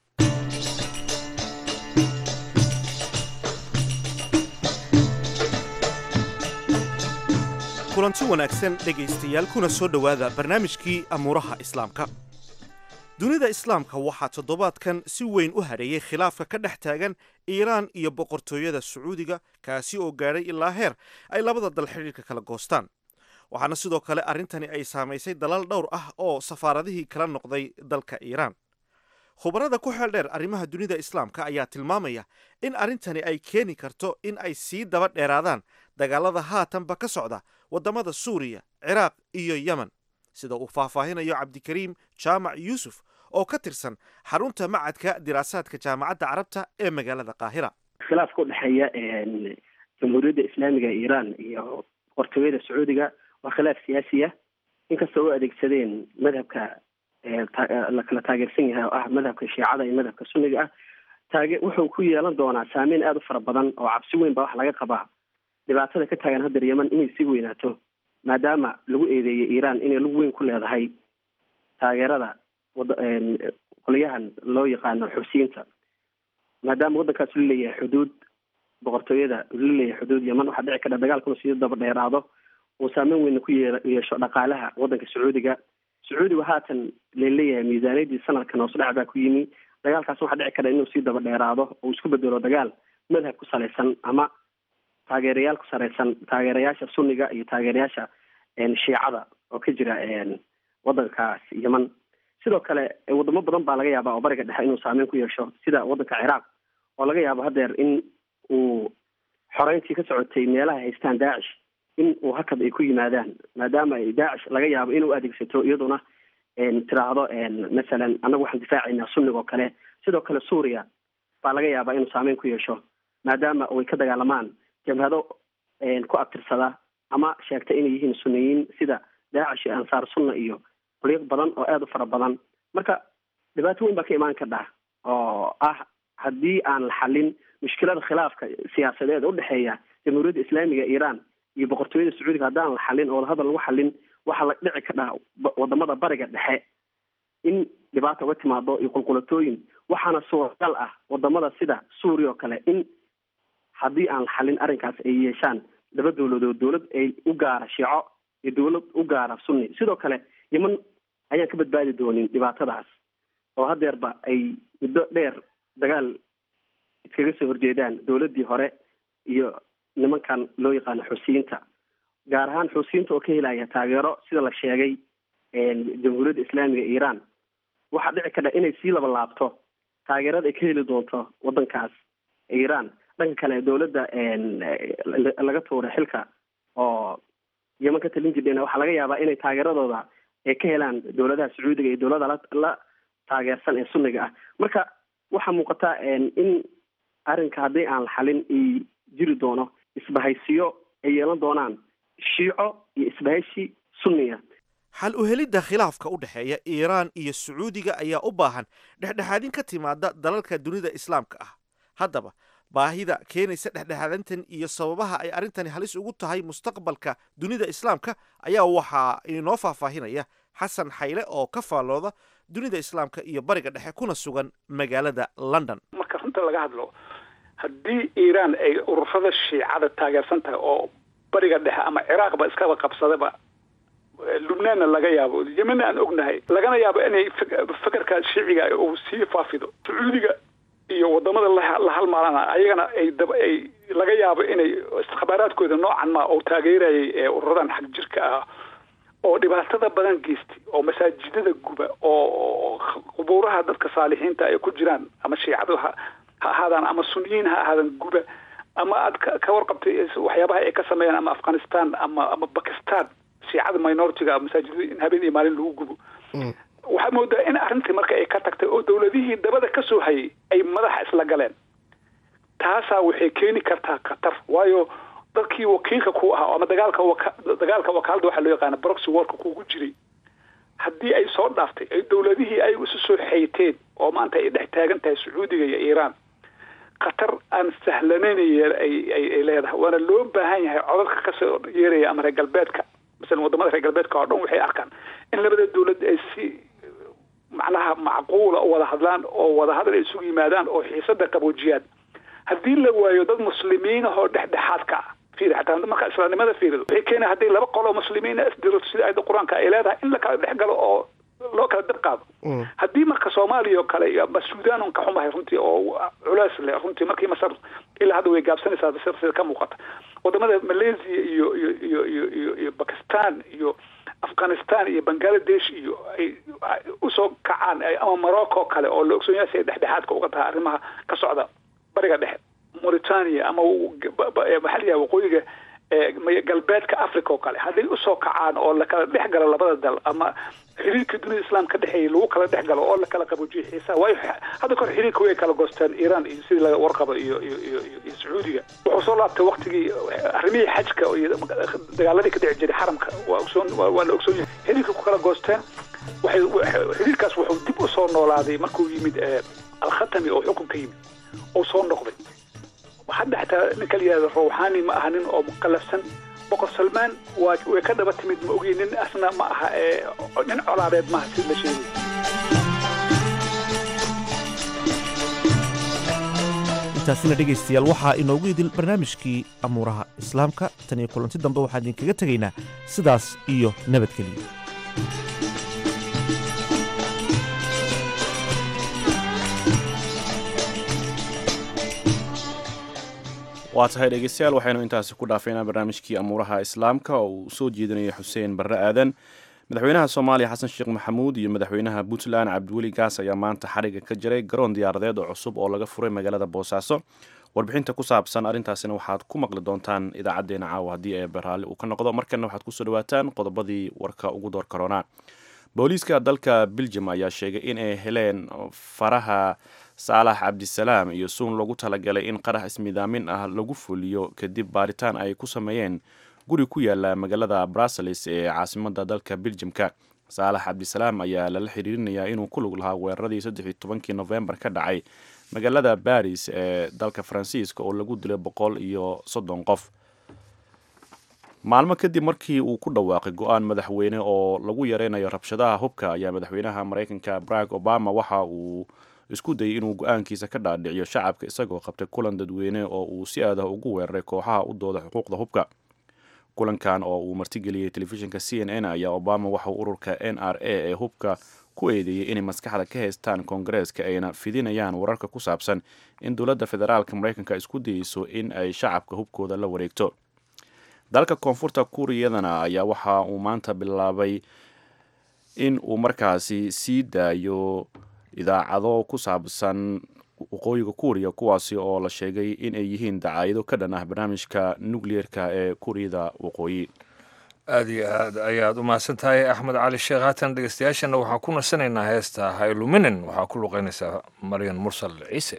kulanti wanaagsan dhegaystayaal kuna soo dhowaada barnaamijkii amuuraha islaamka dunida islaamka waxaa toddobaadkan si weyn u hareeyey khilaafka ka dhex taagan iiraan iyo boqortooyada sacuudiga kaasi oo gaadhay ilaa heer ay labada dal xidhiirka kala goostaan waxaana sidoo kale arrintani ay saamaysay dalal dhowr ah oo safaaradihii kala noqday dalka iiraan khubarada ku xeel dheer arrimaha dunida islaamka ayaa tilmaamaya in arrintani ay keeni karto in ay sii daba dheeraadaan dagaalada haatanba ka socda waddamada suuriya ciraaq iyo yemen sida uu faahfaahinayo cabdikariim jaamac yuusuf oo ka tirsan xarunta macadka diraasaadka jaamacadda carabta ee magaalada qaahira khilaafka u dhexeeya jamhuuriyadda islaamiga ee iiraan iyo boqortooyada sacuudiga waa khilaaf siyaasi ah inkastoo u adeegsadeen madhabka la kala taageersan yahay oo ah madhabka shiicada iyo madhabka sunniga ah taage wuxuu ku yeelan doonaa saameyn aada u fara badan oo cabsi weyn baa waxa laga qabaa dhibaatada ka taagan haddeer yeman inay sii weynaato maadaama lagu eedeeyey iiraan inay lug weyn ku leedahay taageerada wada qolyahan loo yaqaano xusiyiinta maadaama waddankaas la leeyahay xuduud boqortooyada la leeyahay xuduud yeman waxaa dhici kara dagaalkuna sii daba dheeraado uu saameyn weyna ku yee yeesho dhaqaalaha waddanka sacuudiga sacuudiga haatan laleeyahay miisaaniyadii sanadkan hoos dhac baa ku yimi dagaalkaas waxaa dhici kara inuu sii daba dheeraado oo isku bedelo dagaal madhab ku salaysan ama taageerayaal ku sareysan taageerayaasha sunniga iyo taageerayaasha shiicada oo ka jira waddankaas yeman sidoo kale wadamo badan baa laga yaabaa oo bariga dhexe inuu saameyn ku yeesho sida waddanka ciraaq oo laga yaabo hadeer in uu xoreyntii ka socotay meelaha haystaan daacish in uu hakad ay ku yimaadaan maadaama ay daacish laga yaabo inuu adeegsato iyaduna tiraahdo masalan annagu waxaan difaacaynaa sunniga oo kale sidoo kale suuriya baa laga yaabaa inuu saameyn ku yeesho maadaama ay ka dagaalamaan jabhado ku abtirsada ama sheegta inay yihiin sunniyiin sida daacish iyo ansaar sunna iyo qoliiq badan oo aada u fara badan marka dhibaato weyn baa ka imaan kardha oo ah haddii aan la xalin mushkilada khilaafka siyaasadeed udhexeeya jamhuuriyadda islaamiga iiraan iyo boqortooyada sacuudiga haddaan la xalin oo hadal lagu xalin waxaa la dhici kardhaa wadamada bariga dhexe in dhibaata uga timaado iyo qulqulatooyin waxaana suuragal ah wadamada sida suuriya oo kale in haddii aan la xalin arrinkaas ay yeeshaan laba dowladood dowlad ay u gaara shiico iyo dowlad u gaara sunni sidoo kale yeman ayaan ka badbaadi doonin dhibaatadaas oo hadeerba ay muddo dheer dagaal iskaga soo horjeedaan dowladdii hore iyo nimankan loo yaqaano xusiyiinta gaar ahaan xusiyiinta oo ka helaya taageero sida la sheegay jamhuuriyadda islaamiga iiraan waxaa dhici kardha inay sii laba laabto taageerada ay ka heli doonto waddankaas iiraan dhanka kale dowladda laga tuuray xilka oo yeman ka talin jirdheen waxaa laga yaabaa inay taageeradooda ay ka helaan dowladaha sacuudiga iyo dowlada la la taageersan ee sunniga ah marka waxaa muuqata in arrinka haddii aan la xalin ay jiri doono isbahaysiyo ay yeelan doonaan shiico iyo isbahaysi sunniya xal u helidda khilaafka u dhexeeya iiraan iyo sacuudiga ayaa u baahan dhexdhexaadin ka timaada dalalka dunida islaamka ah haddaba baahida keenaysa dhexdhexaadantan iyo sababaha ay arrintani halis ugu tahay mustaqbalka dunida islaamka ayaa waxaa inoo faahfaahinaya xasan xayle oo ka faallooda dunida islaamka iyo bariga dhexe kuna sugan magaalada london marka runta laga hadlo haddii iiraan ay ururada shiicada taageersan tahay oo bariga dhexe ama ciraaqba iskaba qabsadaba lubnaanna laga yaabo yemenna aan ognahay lagana yaabo inay fekerka shiiciga uu sii faafido sacuudiga iyo wadamada la halmaalana ayagana ay daba ay laga yaabo inay iskhabaaraadkooda noocan ma oo taageerayay ee ururadan xag jirka ah oo dhibaatada badan geystay oo masaajidada guba oo qubuuraha dadka saalixiinta ay ku jiraan ama shiicadu ha ha ahaadaan ama sunniyiin ha ahaadan guba ama aad ka warqabtay waxyaabaha ay ka sameeyaan ama afghanistan ama ama bakistan shiicada minoritiga masaajidada in habeen iyo maalin lagu gubo waxaa moodaa in arrintii marka ay ka tagtay oo dowladihii dabada ka soo hayay ay madaxa isla galeen taasaa waxay keeni kartaa khatar waayo dadkii wakiilka ku ahaa ama dagaalka waka dagaalka wakaalada waxaa loo yaqaana broxy warka kugu jiray haddii ay soo dhaaftay ay dowladihii ay isu soo xayteen oo maanta ay dhex taagan tahay sacuudiga iyo iiraan khatar aan sahlanayn ay ay leedahay waana loo baahan yahay codadka kasoo yeeraya ama reer galbeedka masalan wadamada reer galbeedka oo dhan waxay arkaan in labada dowlad ay si macnaha macquula u wada hadlaan oo wadahadal ay isugu yimaadaan oo xiisada qaboojiyaan haddii la waayo dad muslimiin ahoo dhexdhexaadka ah fiiri xataa marka islaamnimada fiirido waxay keena haddii laba qoloo muslimiina isdiro sida ayada qur-aanka ay leedahay in la kala dhex galo oo loo kala dab qaado haddii marka soomaaliya oo kale iyo ama suudaan un ka xumahay runtii oo culays leh runtii markii masar ilaa hadda way gaabsanaysaa sida ka muuqata wadamada malaysia iyo iyo iyo iyo iyo iyo bakistan iyo afghanistan iyo bangladesh iyo ay usoo kacaan ama morocco kale oo la ogsoon yahay si ay dhexdhexaadka uga tahay arrimaha ka socda bariga dhexe mauritania ama maxaa la yahay waqooyiga galbeedka africa oo kale hadday usoo kacaan oo lakala dhex galo labada dal ama xiriirka dunida islaamka dhexeeya lagu kala dhex galo oo lakala qaboojiyo xiisaha waayo hadda kahor xiriirka way kala goosteen iiraan iyo sidii laga warqabo iyo iyo iyo iyo sacuudiga wuxuu soo laabtay waktigii arrimihii xajka iyo dagaaladii ka dhici jiray xaramka waa ogsoon waa la ogsoon yahay xiriirka ku kala goosteen waxay xiriirkaas wuxuu dib u soo noolaaday markuu yimid alkhatami oo xukunka yimid oo soo noqday hadda xataa ninka la yihahdo rawxaani ma aha nin oo mukalafsan boqor salmaan waa way ka dhaba timid ma ogi nin asna ma aha nin colaadeed maaha si la sheegay intaasina dhegaystayaal waxaa inoogu idil barnaamijkii amuuraha islaamka tan iyo kulanti dambe waxaan idinkaga tegaynaa sidaas iyo nabadgeliya waa tahay dhegeystayaal waxaynu intaasi ku dhaafeynaa barnaamijkii amuuraha islaamka oo uu soo jeedinayay xuseen barre aadan madaxweynaha soomaaliya xasan sheekh maxamuud iyo madaxweynaha puntland cabdiweli gaas ayaa maanta xariga ka jiray garoon diyaaradeed oo cusub oo laga furay magaalada boosaaso warbixinta ku saabsan arrintaasina waxaad ku maqli doontaan idaacadeena caawa haddii ee baraalli uu ka noqdo markana waxaad kusoo dhawaataan qodobadii warka ugu door karoonaa booliiska dalka beljum ayaa sheegay in ay heleen faraha saalax cabdisalaam iyo suun loogu talagalay in qarax ismidaamin ah lagu fuliyo kadib baaritaan ay ku sameeyeen guri ku yaala magaalada brussels ee caasimada dalka beljumka saalax cabdisalaam ayaa lala xiriirinayaa inuu ku lug lahaa weeraradii saddexi tobankii novembar ka dhacay magaalada baris ee dalka faransiiska oo lagu dilay boqol iyo soddon qof maalmo kadib markii uu ku dhawaaqay go-aan madaxweyne oo lagu yareynayo rabshadaha hubka ayaa madaxweynaha mareykanka barack obama waxa uu isku dayay inuu go-aankiisa ka dhaadhiciyo shacabka isagoo qabtay kulan dadweyne oo uu si aadah ugu weeraray kooxaha u dooda xuquuqda hubka kulankan oo uu martigeliyey telefishinka c n n ayaa obama waxauu ururka n r a ee hubka ku eedeeyey inay maskaxda ka haystaan koongareeska ayna fidinayaan wararka ku saabsan in dowladda federaalka mareykanka isku dayeyso in ay shacabka hubkooda la wareegto dalka koonfurta kuuriyadana ayaa waxa uu maanta bilaabay in uu markaasi sii daayo idaacado ku saabsan waqooyiga kuuriya kuwaasi oo la sheegay in ay yihiin dacaayado ka dhan ah barnaamijka nukliyeerka ee kuuriyada waqooyi aad iyo aad ayaad u mahadsan tahay axmed cali sheekh haatan dhegeystayaashana waxaa ku nasanaynaa heesta hayluminen waxaa ku luqeynaysaa maryan mursal ciise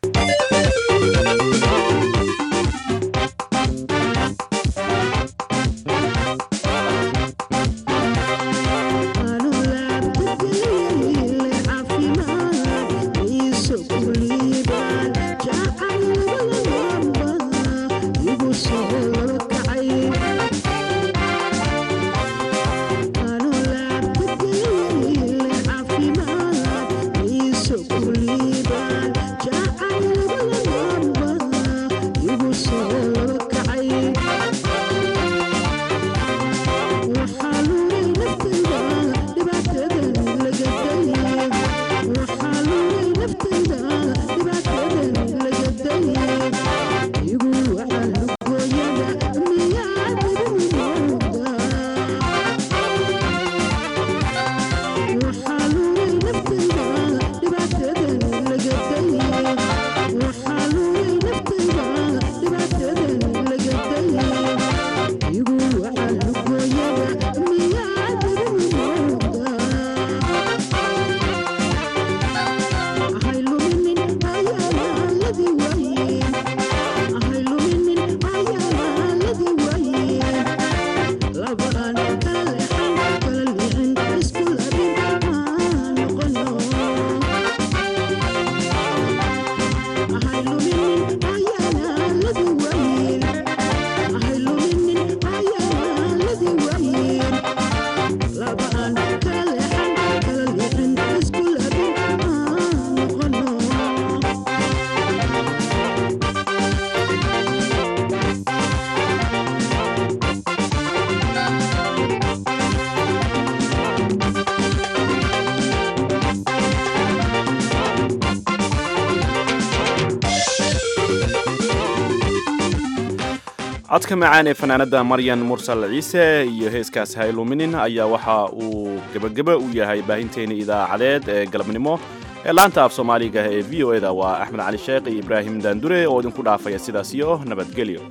codka macaan ee fanaanada maryan mursal ciise iyo heeskaas hayluminin ayaa waxa uu gebageba u yahay baahinteena idaacadeed ee galabnimo ee laanta af soomaaliga ee v o eda waa axmed cali sheekh iyo ibraahim daandure oo idinku dhaafaya sidaas iyo nabadgelyo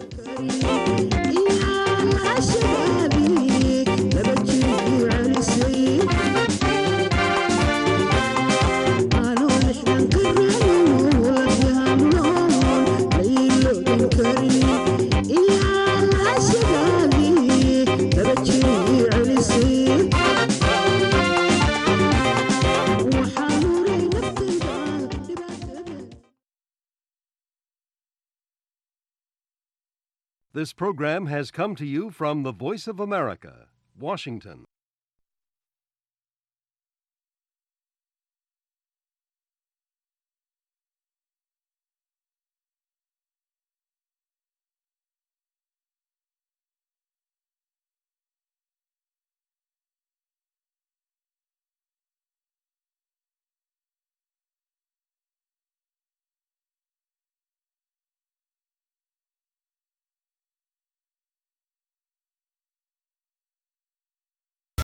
This program has come to you from the Voice of America, Washington.